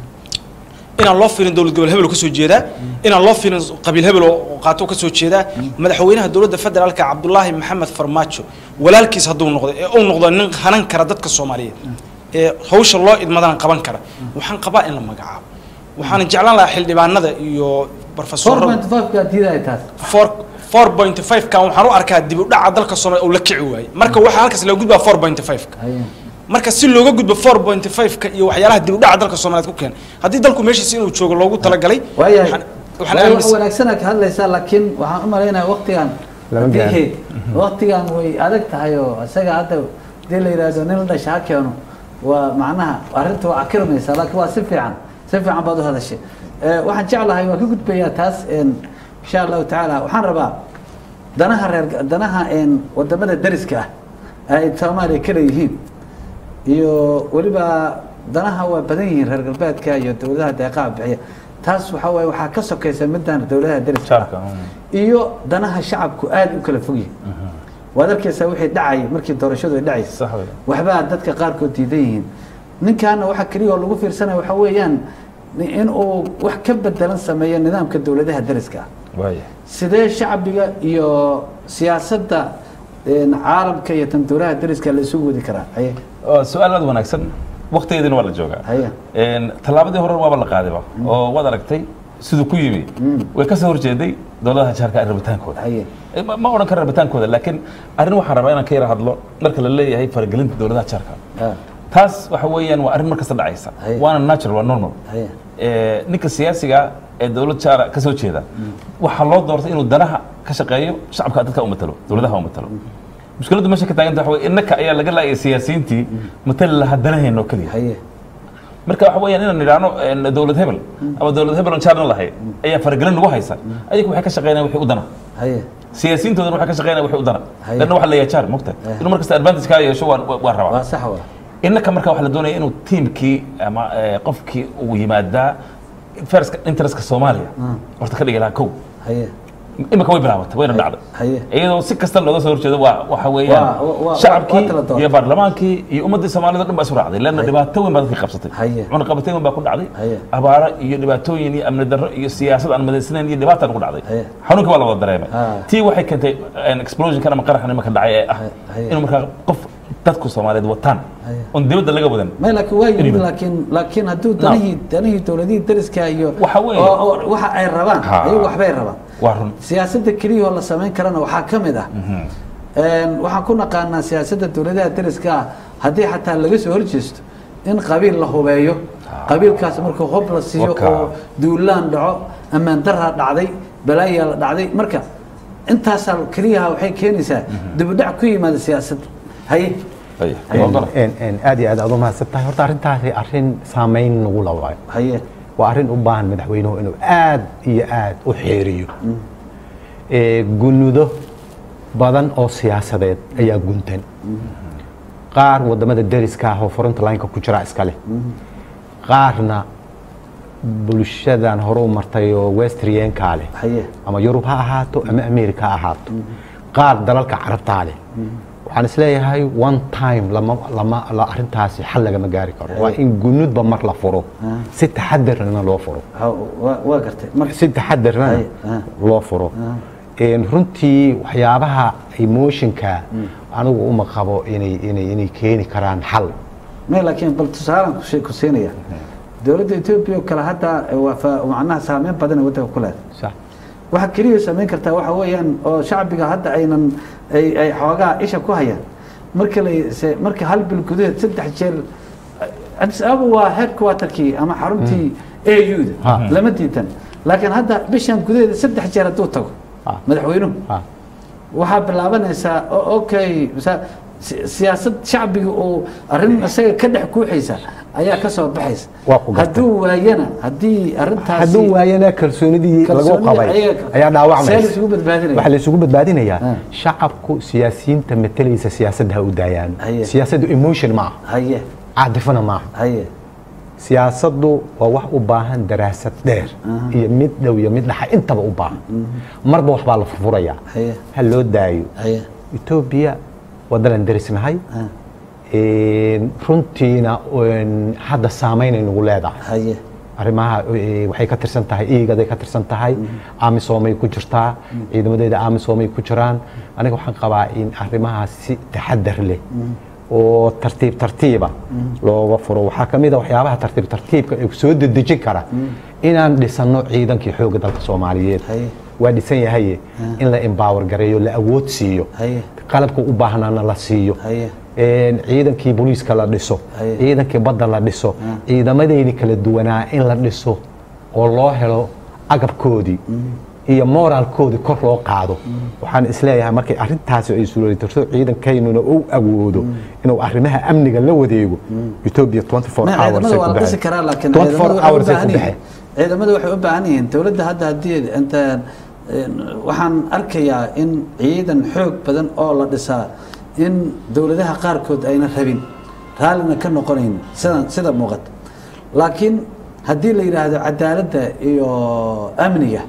inaan loo fiirin dowlad gobol hebel oo kasoo jeedaa inaan loo fiirin qabiil hebel oo oo qaato oo kasoo jeedaa madaxweynaha dowladda federaalka cabdulaahi maxamed farmaajo walaalkiis hadduu noqdo ee uu noqdo nin hanan kara dadka soomaaliyeed ee hawsha loo idmadana qaban kara waxaan qabaa in la magacaabo waxaana jeclaan lahaa xildhibaanada iyo four barofesorada point five kaa diidaya taas four four point five kan waxaan u arkaa dib u dhaca dalka soomaaliya uu la kici waayey marka waxaa halkaas laga gudbaa four point five ka haye marka si looga gudbo four point five ka iyo waxyaalaha dib u dhaca dalka soomaaliyeed ku keenay haddii dalku meeshiisa inuu joogo loogu talagalay waayahay waxaan- waxaan waa wax aaminsan wanaagsanaa ka hadlaysaa laakiin waxaan u malaynaya waqtigan Lama haddii gaaro. waqtigan way adag tahay oo isaga hadda hadii la yidhaahdo nin la dhasha ha keeno waa macnaha arrinta waa akirmaysaa laakiin waa si fiican si fiican baad u hadashay Eh, waxaan jeclahay waan ka gudbayaa taas en, insha allahu tacaala waxaan rabaa danaha reer danaha en, wadamada dariska ah ay soomaaliya ka leeyihiin iyo weliba danaha waa badan yihiin reer galbeedka iyo dowladaha deeqaha bixiya taas waxaa waaye waxaa ka sokaysa midaan dowladaha dariska Shacabka, ah mm. iyo danaha shacabku aad u kala fog yihiin waad arkaysaa wixii dhacay markii doorashadu ay dhacaysa sax wey waxbaa dadka qaarkood diidan yihiin ninkaana waxa keliya oo lagu fiirsanaya waxa weeyaan in uu wax ka bedelan sameeyo nidaamka dowladaha dariska ah waaya sidee shacbiga iyo siyaasadda een, caalamka iyo tan dowladaha dariska la isugu wadi karaa haye Waa su-aal aad wanaagsan waqtigeedina waa la joogaa haye Een, tallaabadii hore waaba la qaadayba oo waad aragtay siduu ku yimi way ka soo horjeeday dowladaha jaarka rabitaankooda haye Eh, ma ma odhan karo rabitaankooda laakiin arrin waxaan rabaa inaan ka yara hadlo marka la leeyahay faragelinta dowladaha jaarka ah, taas waxa weeyaan waa arrin mar kasta dhacaysa Haye. waana natural waa normal haye Eh, ninka siyaasiga ee dowlad jaara ka soo jeeda waxaa loo doortay inuu danaha ka shaqeeyo shacabka dadka u matalo dowladaha u matalo mushkiladdu meesha ka taaganta waxa weye innaka ayaa laga laayay siyaasiyiintii matali lahaa danaheenna oo keliya haye marka waxa weeyaan inaan nidhaahno een, dowlad hebel ama dowlad hebel oon jaarna lahayn ayaa faragelin nagu haysa ayagu waxay ka shaqeynayaan wixii u dana haye siyaasiyiintoodana waxay ka shaqeynayaan wixii u dana Haye. lanna waxa la yahay jaar mogta inuu markasta advantage kaa yeesho waan waan rabaa waa sax waa innaka marka waxaa la doonaya inuu tiimkii ama eh, qofkii uu yimaadaa first interestka soomaaliya horta ka dhigi lahaa kow haye imika way bilaabatay wayna dhacday haye iyadoo si kasta looga soo horjeedo waa waxa Waa- waa- weeyaan waa- waa shacabkii tala doon. iyo baarlamaankii iyo ummaddii soomaalida o dhan baa isu raacday leanna dhibaato weyn baa dadkii qabsatay Haye. cunaqabateyn weyn baa ku dhacday Haye. abaaro iyo dhibaatooyin iyo amni darro iyo siyaasad aan madaysnayn iyo dhibaataan ku dhacday Haye. xanuunka waa la wada dareemay Ha. tii waxay keentay een, explosionkan ama qaraxan imaka dhacay ee ah Haye. inuu markaa qof dadku soomaaliyeed wataan Haye. oon dibadda laga wadan may laakiin waa yimid Anyway. laakiin laakiin hadduu danihii danihii dowladihii dariska iyo Waxa weeye- oo oo waxa ay rabaan Ha. ayagu waxbay rabaan waa run siyaasadda keliya oo la samayn karana waxaa ka mid ah Een, waxaan ku naqaanaa siyaasadda dowladaha dariska ah haddii xataa laga soo horjeesto in qabiil la hubeeyo qabiilkaas marka hob la siiyo Waka. oo duulaan dhaco ammaan daraa dhacday balaayaa la dhacday marka intaasaa keliyaha waxay keenaysaa dibudhac ku yimaada siyaasadda haye Haye. Waa qalab. En- en aad iyo aad aad u mahadsan tahay horta arrintaasi arrin saameyn nagu la waayo haye waa arrin u baahan madaxweynuhu inuu aad iyo aad u xeeriyo Ee, gunudo badan oo siyaasadeed ayaa guntan qaar wadamada deriska ah oo fronta lineka ku jira iska leh qaarna bulshadan hore u martay oo westriyenka leh haye ama yurub ha ahaato ama america ha ahaato qaar dalalka carabtaa leh waxaan isleeyahay one time lama lama la arrintaasi xal lagama gaari karo waa in gunudba mar la furo si taxadarna loo furo Ha- waa- waa gartay marka si taxadarna Ay, ah. loo furo Een, runtii waxyaabaha emotionka anigu uma qabo inay inay inay keeni karaan xal may laakiin bal tusaalaan ku shee- ku siinaya dowladda etoobiya oo kale hadda waa fa- macnaha saameyn badan ay waddanka ku leedahay sax waxa keliya samayn kartaa waxa weeyaan oo shacbiga hadda aynan ay ay xoogaa isha ku hayaan marka la se- marka hal bil gudaheed saddex jeer addis ababa waa headquarterkii ama xaruntii Ha. au-da lama diidan laakiin hadda bishan gudaheeda saddex jeer hadduu tago Ha. madaxweynuhu ha waxaa bilaabanaysaa o- okay masa- si- siyaasad shacbiga uu arrin isaga ka dhex kuuxaysa ayaa ka soo baxaysa Waa ku gartay. hadduu waayana haddii arrintaasi hadduu waayana kalsoonidii lagu kalsoonida qabay ayaga- ayaa see dhaawacmaysa la isugu badbaadinaya? waxaa la isugu badbaadinayaa Ah. shacabku siyaasiyiinta matalaysa siyaasadda ha u daayaan Haye. siyaasaddu emotion ma aha haye caadifana ma aha haye siyaasaddu waa wax u baahan daraasad dheer iyo mid dhow iyo mid dhaxa intaba u baahan marba waxbaa la furfuraya haye ha loo daayo haye etoobiya wadanan derisnahay ah, Een, runtiina een, hadda saameynay nagu leedahay haye arrimaha eh, waxay ka tirsan tahay iigaday ka tirsan tahay amisoomay ku jirtaa ciidamadeeda amisoomay ku jiraan aniga waxaan qabaa in arrimahaas si taxadar leh oo tartiib tartiiba looga furo waxaa ka mid a waxyaabaha tartiib tartiibka ee soo dedejin kara inaan dhisano ciidankii xoogga dalka soomaaliyeed haye waa dhisan yahaye in la empower gareeyo la awood siiyo haye qalabka u baahnaana la siiyo haye een, ciidankii booliiska la dhiso Haye. ciidankii badda la dhiso ciidamadeeni kala duwanaa in la dhiso oo loo helo agabkoodii iyo moraalkoodii kor loo qaado waxaan isleeyahay markay arrintaasi ay suuratirto ciidankaynuna uu awoodo inuu arrimaha amniga la wadeego ethiopia 24 ma hours ciidamada ay waa ku la dhisi baxeen. karaa laakiin 24 ciidamadu waxay u hours ay baahan ku yihiin baxeen. ciidamadu waxay u baahan yihiin dowladda hadda haddii inta een, waxaan arkayaa in ciidan xoog badan oo la dhisaa in dowladaha qaarkood ayna rabin raallina ka noqonayn sida sida muuqata laakiin haddii la yidhaahdo cadaaladda iyo amniga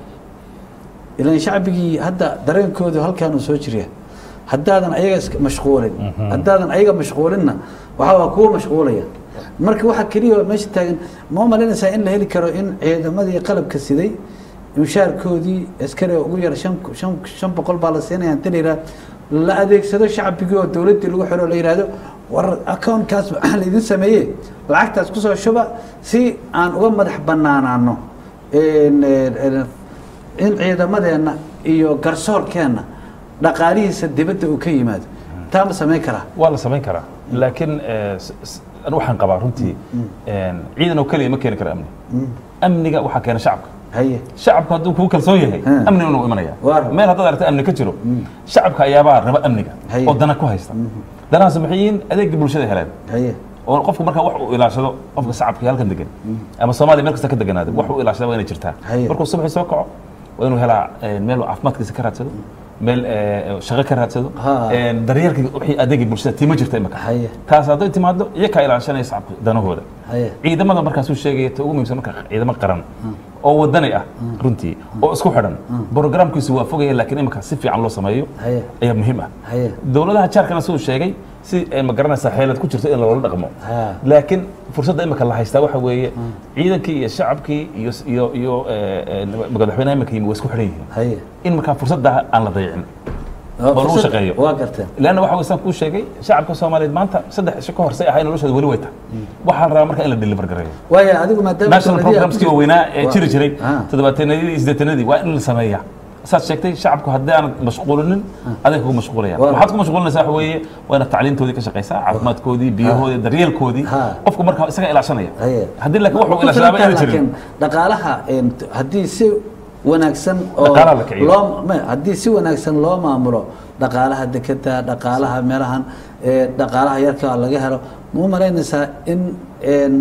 ilan shacbigii hadda dareenkoodu halkaanuu soo jirya haddaadan ayaga iska mashquulin haddaadan ayaga mashquulinna waxa waa kuwa mashquulaya marka waxa keliya oo meesha taagan ma u malaynaysaa in la heli karo in ciidamadii qalabka siday mushaarkoodii askari ugu yar shan shan shan boqol baa la siinaya inta la yidhahdo la adeegsado shacbigii oo dowladdii lagu xiro la yidhahdo war accountkaas waxaa laydin sameeye lacagtaas kusoo shuba si aan uga madax banaanaano een, een, een, in ciidamadeenna iyo garsoorkeenna dhaqaalihiisa dibadda uu ka yimaado taa ma samayn karaa waa la samayn karaa laakiin eh, s- s- anu waxaan qabaa runtii een, ciidan oo keliya ma keeni karo amni amniga waxaa keena shacabka haye shacabku hadduu kugu kalsoon yahay Hmm. amniguna wuu imanaya Waa. meel haddaad aragta amni ka jiro shacabka ayaabaa raba amniga Haye. oo dana ku haysta danahaas maxay yihiin adeegga bulshada heleen haye oo qofku markaa wax uu ilaashado qofka shacabka halkan degan ama soomaaliya meel kasta ka deganaada wax uu ilaashada waa inay jirtaa Haye. markuu subaxii soo kaco waa inuu helaa eh, meel uu caafimaadkiisa ka raadsado meel eh, shaqo ka raadsado Ha. eh, daryeelka wixii adeegga bulshada tii ma jirta imaka Haye. taas hadday timaado iyo kaa ilaashanaya shacabka danahooda haye ciidamada markaasuu sheegaya ta ugu muhiimsan marka ciidamo qaran oo wadani ah runtii oo isku xidhan programkiisu waa fogaya laakiin imika si fiican loo sameeyo haye ayaa muhiim ah haye dowladaha jaarkana siduu sheegay si ay ma garanaysaa xeelad ku jirto in loola dhaqmo Ha. laakiin fursadda imika la haystaa waxa weeye ciidankii iyo shacabkii iyo iyo iyo eh, eh, madaxweynaha imika yimi waa isku xidhan yihiin haye in markaa fursadda aan la dayicin oo lagu fursad- shaqeeyo. waa garteen leanna waxa weysaan kuu sheegay shacabka soomaaliyeed maanta saddex isho ka horsay ahay noloshooda weli way tahay waxaa la rabaa marka in la deliver gareeyo waayo adigu maadaama national dowladihii aad ku programskii jirto- waaweynaa ee Waa- jiri jiray Ah. toddobaatanadii iyo siddeetanadii waa in la sameeyaa saad sheegtay shacabku haddii aanad mashquulinin aday kugu mashquulayaan Waa- waxaad ku mashquulinaysaa waxa weeye waa inaad tacliintoodii ka shaqaysaa caafimaadkoodii biyahoodii daryeelkoodii Ha. qofku marka isaga ilaashanaya haye haddii laakiin Ma wuxuu ku ilaashadaaba filan inaan tahay jirin laakiin dhaqaalaha een, t- haddii si wanaagsan oo Dhaqaalaha la kiciyo. loo ma- haddii si wanaagsan loo maamulo dhaqaalaha dekeda dhaqaalaha meelahan ee, dhaqaalaha yarka laga helo ma u malaynaysaa in een,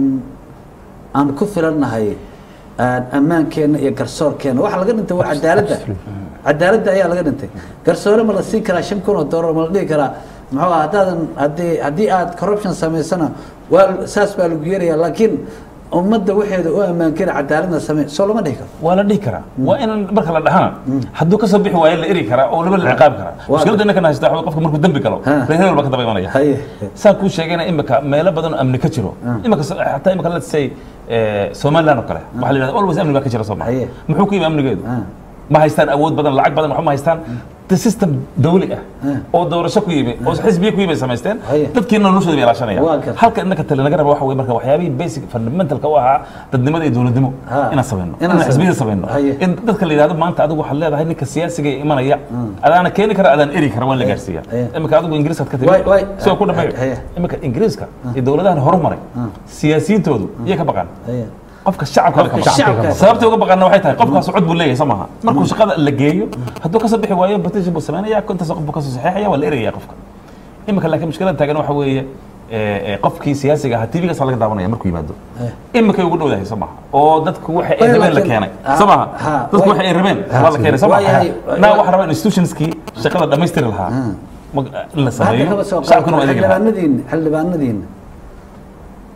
aan ku filannahay aan ammaankeenna iyo garsoorkeenna waxa laga dhintay waa cadaaladda cadaaladda ayaa laga dhintay garsoore ma la siin karaa shan kun oo doolar ma la dhihi karaa muxuu ah haddaadan haddii haddii aad corruption samaysana waa saas baa lagu yeerayaa laakiin ummadda waxeeda u ammaan kara cadaaladna samey soo lama dhihi karo waa la dhihi karaa waa in marka la dhahana hadduu ka soo bixi waayo la eri karaa oo laba la ciqaabi karaa Waa- mushkiladda innaka haysta waxa weeye qofka markuu dembi galo Ha. reer hebel baa ka daba imanaya haye saan kuu sheegayna imika meelo badan oo amni ka jiro imika s- xataa imika let's say eh, somaliland oo kale waxaa la yidhahda always amni baa ka jira soomaa Haye. muxuu ku yimi amnigeedu Ah. ma haystaan awood badan lacag badan waxba ma haystaan the system dawli ah Ah. oo doorasho ku yimi oo xisbiye ku yimi ay samaysteen Haye. dadkiina noloshooda bay ilaashanayaan Waa gartay. halka innaka tale naga raba waxa weye marka waxyaabihii basic fundamentalka u ahaa dadnimada iyo dowladnimo Ha. inaan samayno Inaan inaan xisbiyada samayno. samayno Haye. in dadka la yidhahdo maanta adigu waxaad leedahay ninka siyaasiga ee imanaya adaana keeni kara adaan eri kara waa in la gaarsiiya Haye. imika adigu ingiriiskaad ka Waay- waay. timi soo ku dhameeyo Haye. imika ingiriiska iyo dowladahan horumaray siyaasiyiintoodu iyay ka baqaan haye qofka shacabka Qofka ka baqan. shacabka. sababta uga baqaana waxay tahay qofkaas cod buu leeyahay soo maaha markuu shaqada la geeyo hadduu kasoo bixi waayo petition buu samaynaya intaas qof buu kasoo saxeexaya waa la eraya qofka imika laakiin mushkilada taagan waxa weeye eh, eh, qofkii siyaasiga ahaa tvgaas laga daawanaya markuu yimaado Eh. imikay ugu dhowdahay soo maaha oo dadku waxa ay Way, rabeen la laakiin- keenay ah, soo maaha ha, dadku way- waxa ay rabeen ah, waa la keenay soo waa yahay- maaha naa waxa rabaa institutionskii shaqada dhammaystiri lahaa ma- in la hadda sameeyo kaba soo shacabkuna waa qaata adeegi lahaa xildhibaanadiina xildhibaanadiina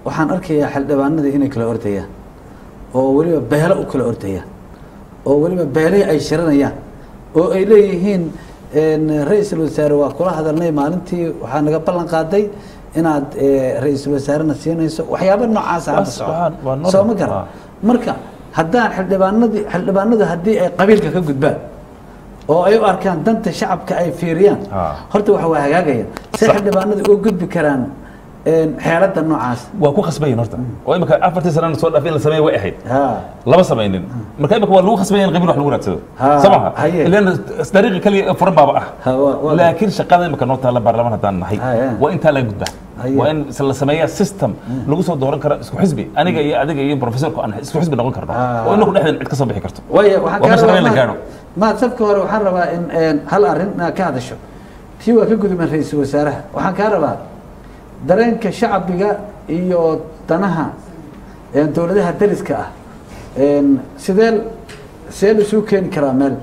waxaan arkayaa xildhibaanadii inay kala ordayaan oo weliba beelo u kala ordayaan oo weliba beelihii ay shiranayaan oo ay leeyihiin ra-iisul wasaare waa kula hadalnay maalintii waxaa naga ballan qaaday inaad ra-iisul wasaarena siinayso waxyaaba noocaasa hadda Waa- socda waa- waa normal. soo ma garan Waa. marka haddaan xildhibaanadii xildhibaanadu haddii ay qabiilka ka gudbaan oo ay u arkaan danta shacabka ay fiiriyaan Ah. horta waxa waa hagaagaya say Sax. xildhibaanadu uga gudbi karaan xeelada noocaas waa ku khasbayin horta oo imika afartii sanana soo dhaaf in la sameeya way ahayd ha lama samaynin marka imika waa lagu khasbaya in qabiil wax lagu raadsado Ha, soo maha haye. ilan dariiqi kaliya furan baaba ah ha waa- waa- laakiin shaqada imika noo taalla baarlamaan haddaan nahay Haye. waa intaa laga gudbaa Haye. waa in la sameeyaa system lagu soo dooran karo isku xisbi aniga iyo adiga iyo professorku aan isku xisbi noqon karno Ah. oo inagu dhexdeen cid ka soo bixi karto waaya waxaan Waa kaa meesha rabaa in la ma- gaadho. maad safka hore waxaan rabaa in een, hal arrin inaad ka hadasho tii waa ka gudubeen ra-iisul wasaaraha waxaan kaa rabaa dareenka shacbiga iyo danaha een, dowladaha dariska ah een, sidee see laisuu keeni karaa meel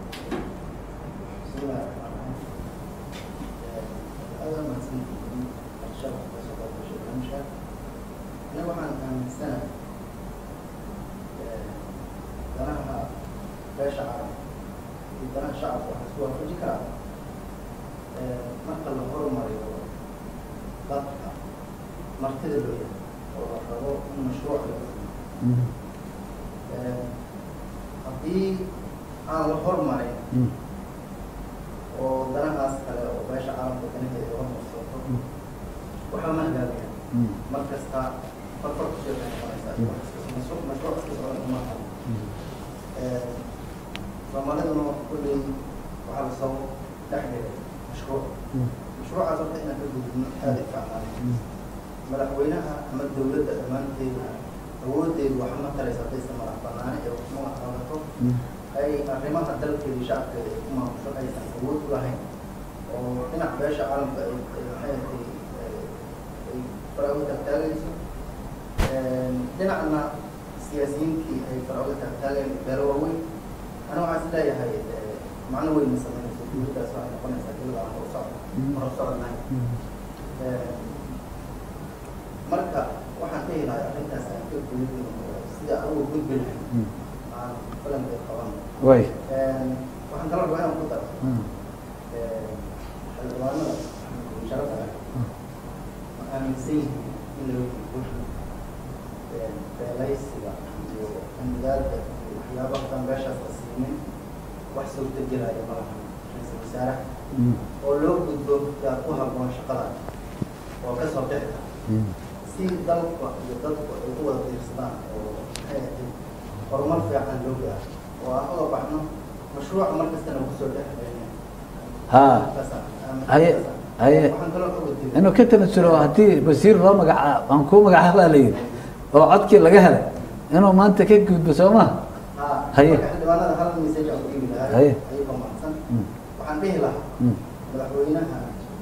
aniga waxaan aaminsanahay danaha beesha carab iyo danaha shacabka waxaa isku waafaji karaa marka la horumariyo dadka martida loo yahay oo la rabo in mashruuc laga fuliyo haddii aan la horumarin oo danahaas kale oo beesha carabka danaheeda hormarsato waxaa ma hagaagaya mar kasta farfar ku soo noqonaysaa mashruuc mashruuc iska socda uma aha soomaaliduna kulley waxaa lasoo dhex dhigay mashruuc mashruucaas horta inaan ka gudubno aada i fiicnaan madaxweynaha ama dowladda dhammaanteeda awoodeedu waxa ma taraysa haddaysan madax banaani ee wax ma qabato ay arrimaha dalkeeda iyo shacabkeeda ay ku maamusho aysan awood u lahayn oo dhinac beesha caalamka ay ay maxay ahayd ay faraago taagtaagayso dhinacna siyaasiyiintii ay faraago taagtaageen beelo waaweyn ana waxaan is leeyahay macno weyn ma samaynayso dowladdaas waxay noqonaysaa dowlad aan horsocod horsocodnahay marka waxaan dhihi lahay arrintaas aan ka gudbin oo sida aan uga gudbi lahay aan falankeed qaban way waxaan kala rabaa inaan ku daro xildhibaanada sharafta leh ma aaminsan yihiin in laga gudbo beelaysiga iyo amnigaadda iyo waxyaabaha dan beeshaas la siinin wax suurtagelaya ma laha ra-iisul wasaaraha oo loo gudbo yaa ku habboon shaqada oo ka soo bixi kara si dalka iyo dadku ay u wada diirsadaan oo maxay ahayd horumar fiican loo gaaro oo aan uga baxno mashruuca mar kastana kusoo dhex gelina ha haye haye waxaan kaloo uga digay inuu ka tanasulo haddii wasiir loo magacaabo aan kuu magacaabaa la yidhi oo codkii laga helay inuu maanta ka gudbo soo maha Haye. marka xildhibaanada hal message aan u dhiibi lahay Haye. ayagoo mahadsan Mm. waxaan dhihi lahaa Mm. madaxweynaha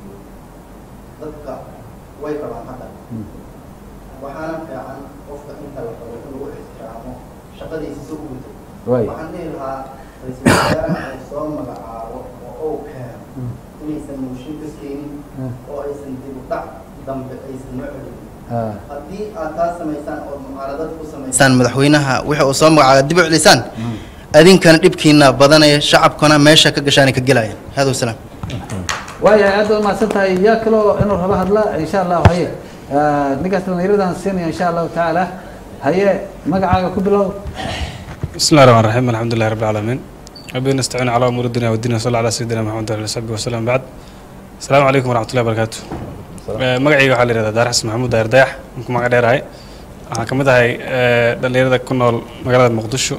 dadka way rabaan hadda Mm. waxaana fiican qofka inta la rabo in lagu ixtiraamo shaqadiisa si u guto way waxaan dhihi lahaa ra-iisul wasaaraha ay soo magacaabo oo uu keeno Mm. inaysan mooshin ka keenin Mm. oo aysan dib u dhac dambe aysan noo celin ha haddii aad taas samaysaan oo mucaaradad ku samaysaan madaxweynaha wixii uu soo magacaaba dib u celisaan adinkana dhibkiina badanaya shacabkuna meesha ka gashaanay ka gelayaan hada wasalaam waayahay aad baad mahadsan tahay yaa kaloo inuu rabo hadla insha allahu haye Ah, ninkaas dhallinyaradan siinaya insha allahu tacaala haye magacaaga ku bilow بسم الله الرحمن الرحيم الحمد لله رب العالمين ربنا نستعين على امور الدنيا والدين وصلى على سيدنا محمد وعلى اله وصحبه وسلم بعد السلام عليكم ورحمه الله وبركاته magacayga waxaa la yihahdaa daar xasan maxamuud daahir dayax ku magac dheerahay waxaan ka mid ahay dhallinyarada ku nool magaalada muqdisho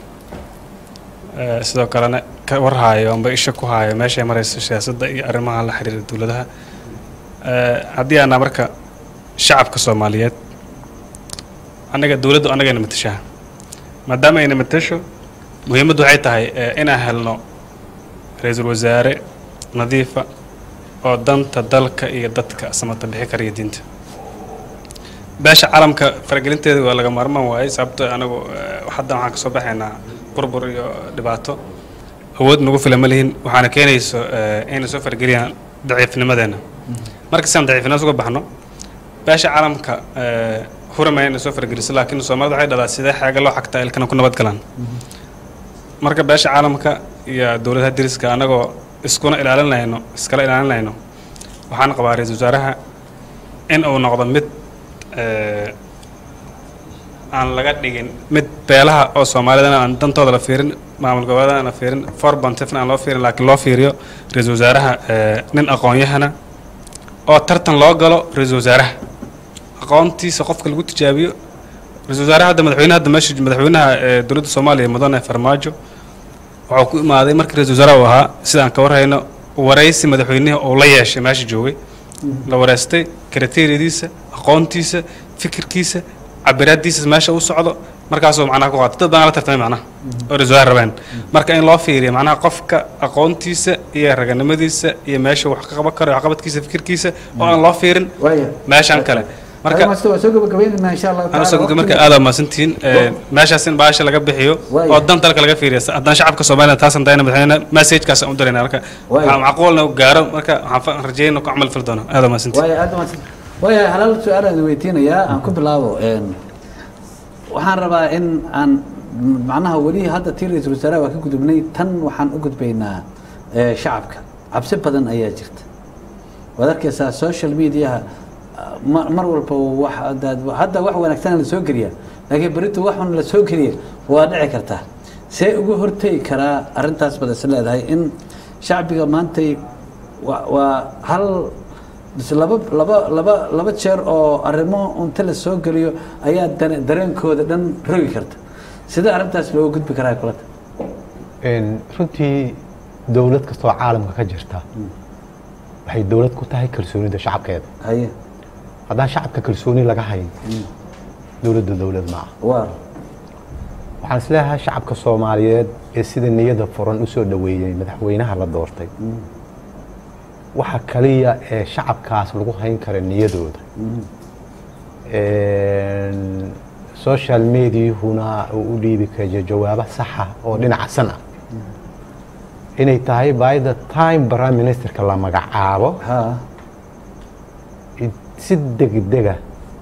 Eh, sidoo kalena ka warhaayo amba isha ku haayo meeshay marayso siyaasadda iyo arrimaha la xiriira dowladaha Eh, haddii aanaa marka shacabka soomaaliyeed annaga dowladdu annagayna matashaa maadaama ayna matasho muhiimaddu waxay tahay eh, inaan helno ra-iisul wasaare nadiifa oo danta dalka iyo dadka samata bixi kara iyo diinta beesha caalamka faragelinteeda waa laga maarmaan waayey sababto anagu eh, hadda waxaan kasoo baxaynaa burbur iyo dhibaato awood nagu fila ma lihin waxaana keenayso eh, inay soo farageliyaan daciifnimadeena marka si aan daciifnimada uga baxno beesha caalamka eh, huramaya inay soo fargeliso laakiin soomaalida waxay dhadaa sidee xeega loo xagtaa ilkana ku nabad galaan marka beesha caalamka iyo dowladaha deriska annagoo iskuna ilaalinayno iskala ilaalinayno waxaan qabaa ra-iisul wasaaraha in uu noqdo mid eh, aan laga dhigin mid beelaha oo soomaalidana aan dantooda la fiirin maamul goboleedana aan la fiirin four bontifna aan loo fiirin laakiin loo fiiriyo ra-iisul wasaaraha eh, nin aqoon-yahana oo tartan loo galo ra-iisul wasaaraha aqoontiisa qofka lagu tijaabiyo ra-iisul wasaaraha hadda madaxweynaha hadda meesha madaxweynaha ee dowladda soomaaliya mudane farmaajo wuxuu ku imaaday markii ra-iisul wasaaraha uu ahaa sida aan ka warhayno waraysi madaxweynihii uu la yeeshay meesha joogay la wareystay kriteeriyadiisa aqoontiisa fikirkiisa cabiraadiisa meesha u socdo markaasuu macnaha ku qaatay dad badan la tartamay macnaha oo ra-iisul wasaar rabeen marka in loo fiiriyo macnaha qofka aqoontiisa iyo raganimadiisa iyo meesha wax ka qaban karo waxqabadkiisa fikirkiisa oo aan loo fiirin waaya meeshan kale marka marka waa soo gabagabaynaynaa insha allahu anuu tacaala soo marka waqtiga- aad waa mahadsantihiin Ee, meeshaas in baasha laga bixiyo Waaya. oo dan dalka laga fiiriyo haddaan shacabka soomaaliya taasan dayna madaxweyne messagekaas aan u dirayna marka Waaya. waxaa macquulna u gaaro marka waxaan fa- rajayna ku camal fali doono aad waa mahadsantihiin waaya aad umaadsan waaya halaal su-aal aan weydiinayaa aan ku bilaabo een, waxaan rabaa in aan macnaha weli hadda tii ra-iisul wasaaraha waa ka gudubnay tan waxaan u gudbaynaa ee, shacabka cabsi badan ayaa jirta waad arkaysaa social mediaha ah, ma- mar walba wax hadaad- hadda wax wanaagsan la soo geliya laakiin berito wax xun la soo geliya waa dhici kartaa see ugu hortegi karaa arrintaas baad is leedahay in shacbiga maantay wa- waa hal bis laba laba laba laba jeer oo arrimo unta la soo geliyo ayaa dare- dareenkooda dhan rogi karta sidee arrintaas looga gudbi karaa kulata Een, runtii dowlad kastoo caalamka ka jirta waxay dowlad ku tahay kalsoonida shacabkeeda haye haddaan shacabka kalsooni laga hayn dowladda dowlad ma aha waa waxaan isleeyahay shacabka soomaaliyeed ee sida niyada furan u soo dhoweeyey madaxweynaha la doortay waxa kaliya ee shacabkaas lagu hayn kara niyadooda Een, social mediahuna uu u dhiibi karo jawaabo saxa oo dhinaca san ah inay tahay by the time prime ministerka la magacaabo ha si degdega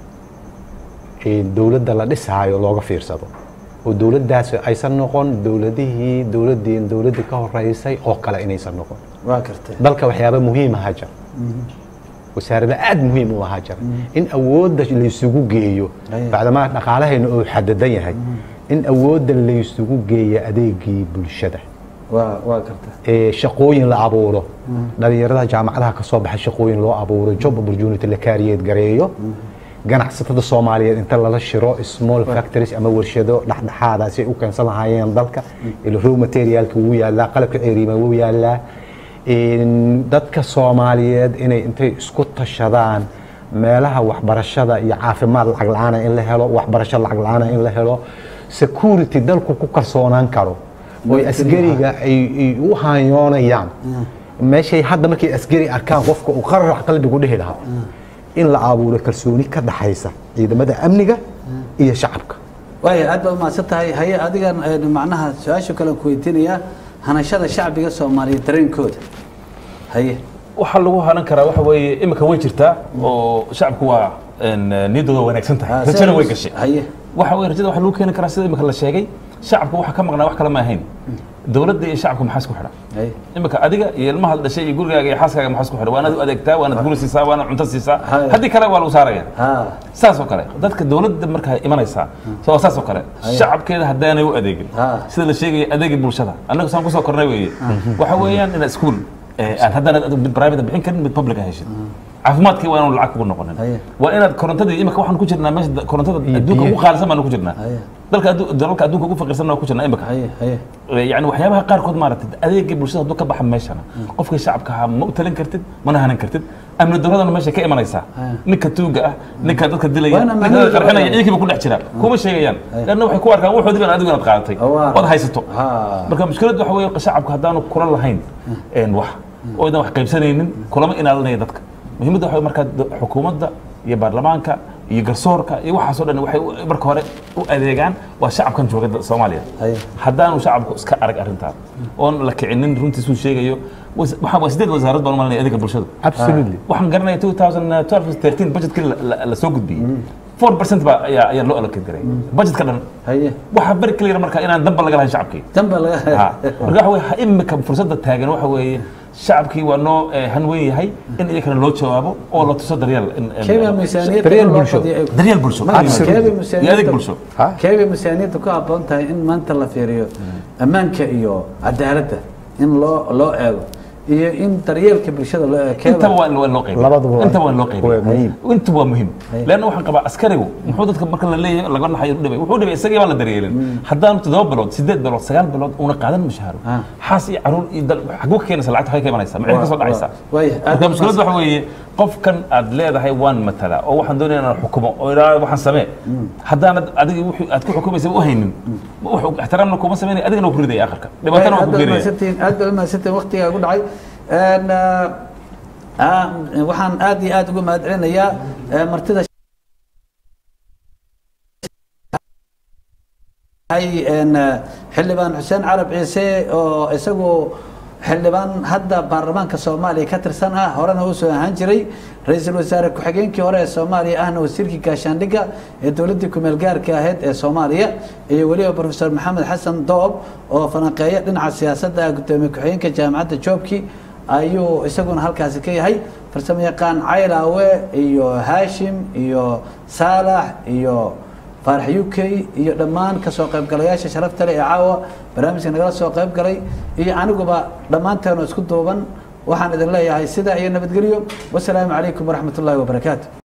ee dowladda la dhisaayo looga fiirsado oo dowladdaasi aysan noqon dowladihii dowladdii dowladdii ka horeysay oo kale inaysan noqon waa kartay dalka waxyaaba muhiim aha jira wasaarada aada muhiim u ahaa jira in awoodda laysugu geeyo Aye. bacdamaa dhaqaalahayna uu xadadan yahay in awoodda laysugu geeyo adeegii bulshada waa waa kartay ee shaqooyin la abuuro dhalinyarada jaamacadaha ka soo baxay shaqooyin loo abuuro job opportunity la kaariyeed gareeyo ganacsatada soomaaliyeed inta lala shiro small factories ama warshado dhexdhexaada si ay u keensan lahaayeen dalka ila raw materialka wuu yaalaa qalabka ceeriima wuu yaalaa Een, dadka soomaaliyeed inay intay isku tashadaan meelaha waxbarashada iyo caafimaad lacag la-aana in la helo waxbarasho lacag la-aana in la helo security dalku ku kalsoonaan karo oo asgariga ay ay u haanyoonayaan meeshay hadda markay asgari arkaan qofka uu qararac qalbigu dhihi lahaa in la abuuro kalsooni ka dhaxaysa ciidamada amniga iyo shacabka waaya aad baad umahadsan tahay haye adigan een, macnaha su-aasha kale aan ku weydiinayaa hanashada shacbiga soomaaliyeed dareenkooda haye waxaa lagu hanan karaa waxa weeye imika way jirtaa oo shacabku waa een, niyaddooda wanaagsan Ah, tahay rajana way gashay haye waxa weye rajada waxa lagu keeni karaa sida imika la sheegay shacabka waxa ka maqnaa wax kale ma ahayn dowladda iyo shacabka maxaa isku xidha haye imika adiga iyo ilmaha la dhashay iyo gurigaaga iyo xaaskaaga maxaa isku xidha waanaad u adeegtaa waanaad guri siisaa waanaad cunto siisaa Haya. haddii kale waa lagu saaraya ha saas oo kale dadka dowladda markaa imanaysaa so saas oo kale Haya. shacabkeeda haddaanay u adeegin Ha. sida la sheegaya adeegii bulshada annagu saan kusoo kornay weeye waxa weeyaan inaad iskuul aan haddana mid private bixin karin mid public heshid caafimaadkii waa inaanu lacag kugu noqonin Haya. waa inaad korontadii imika waxaan ku jirnaa meesha da- korontada adduunka ugu qaalisan baanu ku jirnaa Haya. dalka addu- dalalka adduunka ugu faqiirsan waa ku jirnaa imika haye haye yani waxyaabaha qaarkood maaragtay adeegii bulshada hadduu ka baxa meeshana qofkii shacabka ahaa ma u talin kartid mana hanan kartid amni daradana meesha ka imanaysaa Aya. ninka tuuga ah ninka dadka dilaya Waa inaan ninka macnaheedu qarxinaya waa- ciidankiiba ku dhex jira kuma sheegayaan lanna waxay ku arkaan waxoodii baan adigu inaad qaadatay Waa. ood haysato ha marka mushkiladdu waxa weeye shacabka haddaanu kula lahayn een wax oo idan wax qaybsanaynin kulama ilaalinaya dadka muhiimadda waxa weeye markaa da- xukuumadda iyo baarlamaanka iyo garsoorka iyo waxaasoo dhan waxay u- marka hore u adeegaan waa shacabkan jooga da- soomaaliya Haya. haddaanu shacabku iska arag arrintaan oon la kicinin runtiisuu sheegayo was- waxaa waa sideed wasaarad baan u malinaya adeega bulshada absolutely waxaan garanaya 2012 13 budgetkii la- la- la soo gudbiyey four percent baa ayaa ayaa loo allocate garay budgetka dhan haye waxaa bari clear marka inaan danba laga lahayn shacabkii danba laga Ha. marka waxa weye imika fursadda taagan waxa weeye shacabkii waa noo eh, hanweyn yahay in iyakana loo jawaabo oo la tuso daryeel in- in- keebaa miisaaniyadda Daryeel loo bulsho. qadiyo ay- daryeel bulsho Ma- keebaa iyo adeeg miisaaniyadda bulsho Ha? keebay miisaaniyadda ku habboon tahay in maanta la fiiriyo ammaanka iyo cadaaladda in loo loo eego iyo in daryeelka bulshada loo eego keebaa- intaba waa in waa loo qaybiya Labaduba waa- intaba waa in loo qaybiya waa muhiim. inta waa muhiim leanna waxaan qabaa askarigu muxuu dadka marka la leeyahay laga naxayo u dhibay wuxuu dhibay isagii baan la daryeelin haddaan toddoba bilood sideed bilood sagaal bilood una qaadan mushaaro Ah. xaas iyo caruur iyo dal xaguu ka keenaysa lacagta waxay ka imanaysaa maxay ka soo dhacaysaa waaya aad marka mushkiladda waxa weeye qofkan aad leedahay waan matalaa oo waxaan doonaya inaan xukumo oo idhaa waxaan samee haddaanad adiga wixii aad ku xukumaysa u haynin wax ixtiraamna kuma sameynaya adigana waa ku ridaya akharka dhibaatana waa aad ku baad keenaya mahadsantihiin aad baad mahadsantihiin waqtigaa ku dhacay Een, ah, ah, waxaan aad iyo aad uga mahad celinayaa eh, martida ay een, eh, xildhibaan xuseen carab ciise oo isagu xildhibaan hadda baarlamaanka soomaaliya ka tirsan ah horena uu soo ahaan jiray ra-iisul wasaare ku-xigeenkii hore ee soomaaliya ahna wasiirkii gaashaandhigga ee dowladdii kumeel gaarka ahayd ee soomaaliya iyo weliba profesor maxamed xasan doob oo falanqeeya dhinaca siyaasadda ah gudoomiye ku-xigeenka jaamacadda joobki ayuu isaguna halkaasi ka yahay farsamo yaqaan caylaawe iyo haashim iyo saalax iyo faarax u k iyo dhammaan kasoo qaybgalayaasha sharafta leh ee caawa barnaamijka nagala soo qayb galay iyo aniguba dhammaanteenu isku duuban waxaan idin leeyahay sidaa iyo nabadgelyo wasalaamu calaykum waraxmat ullaahi wabarakaatu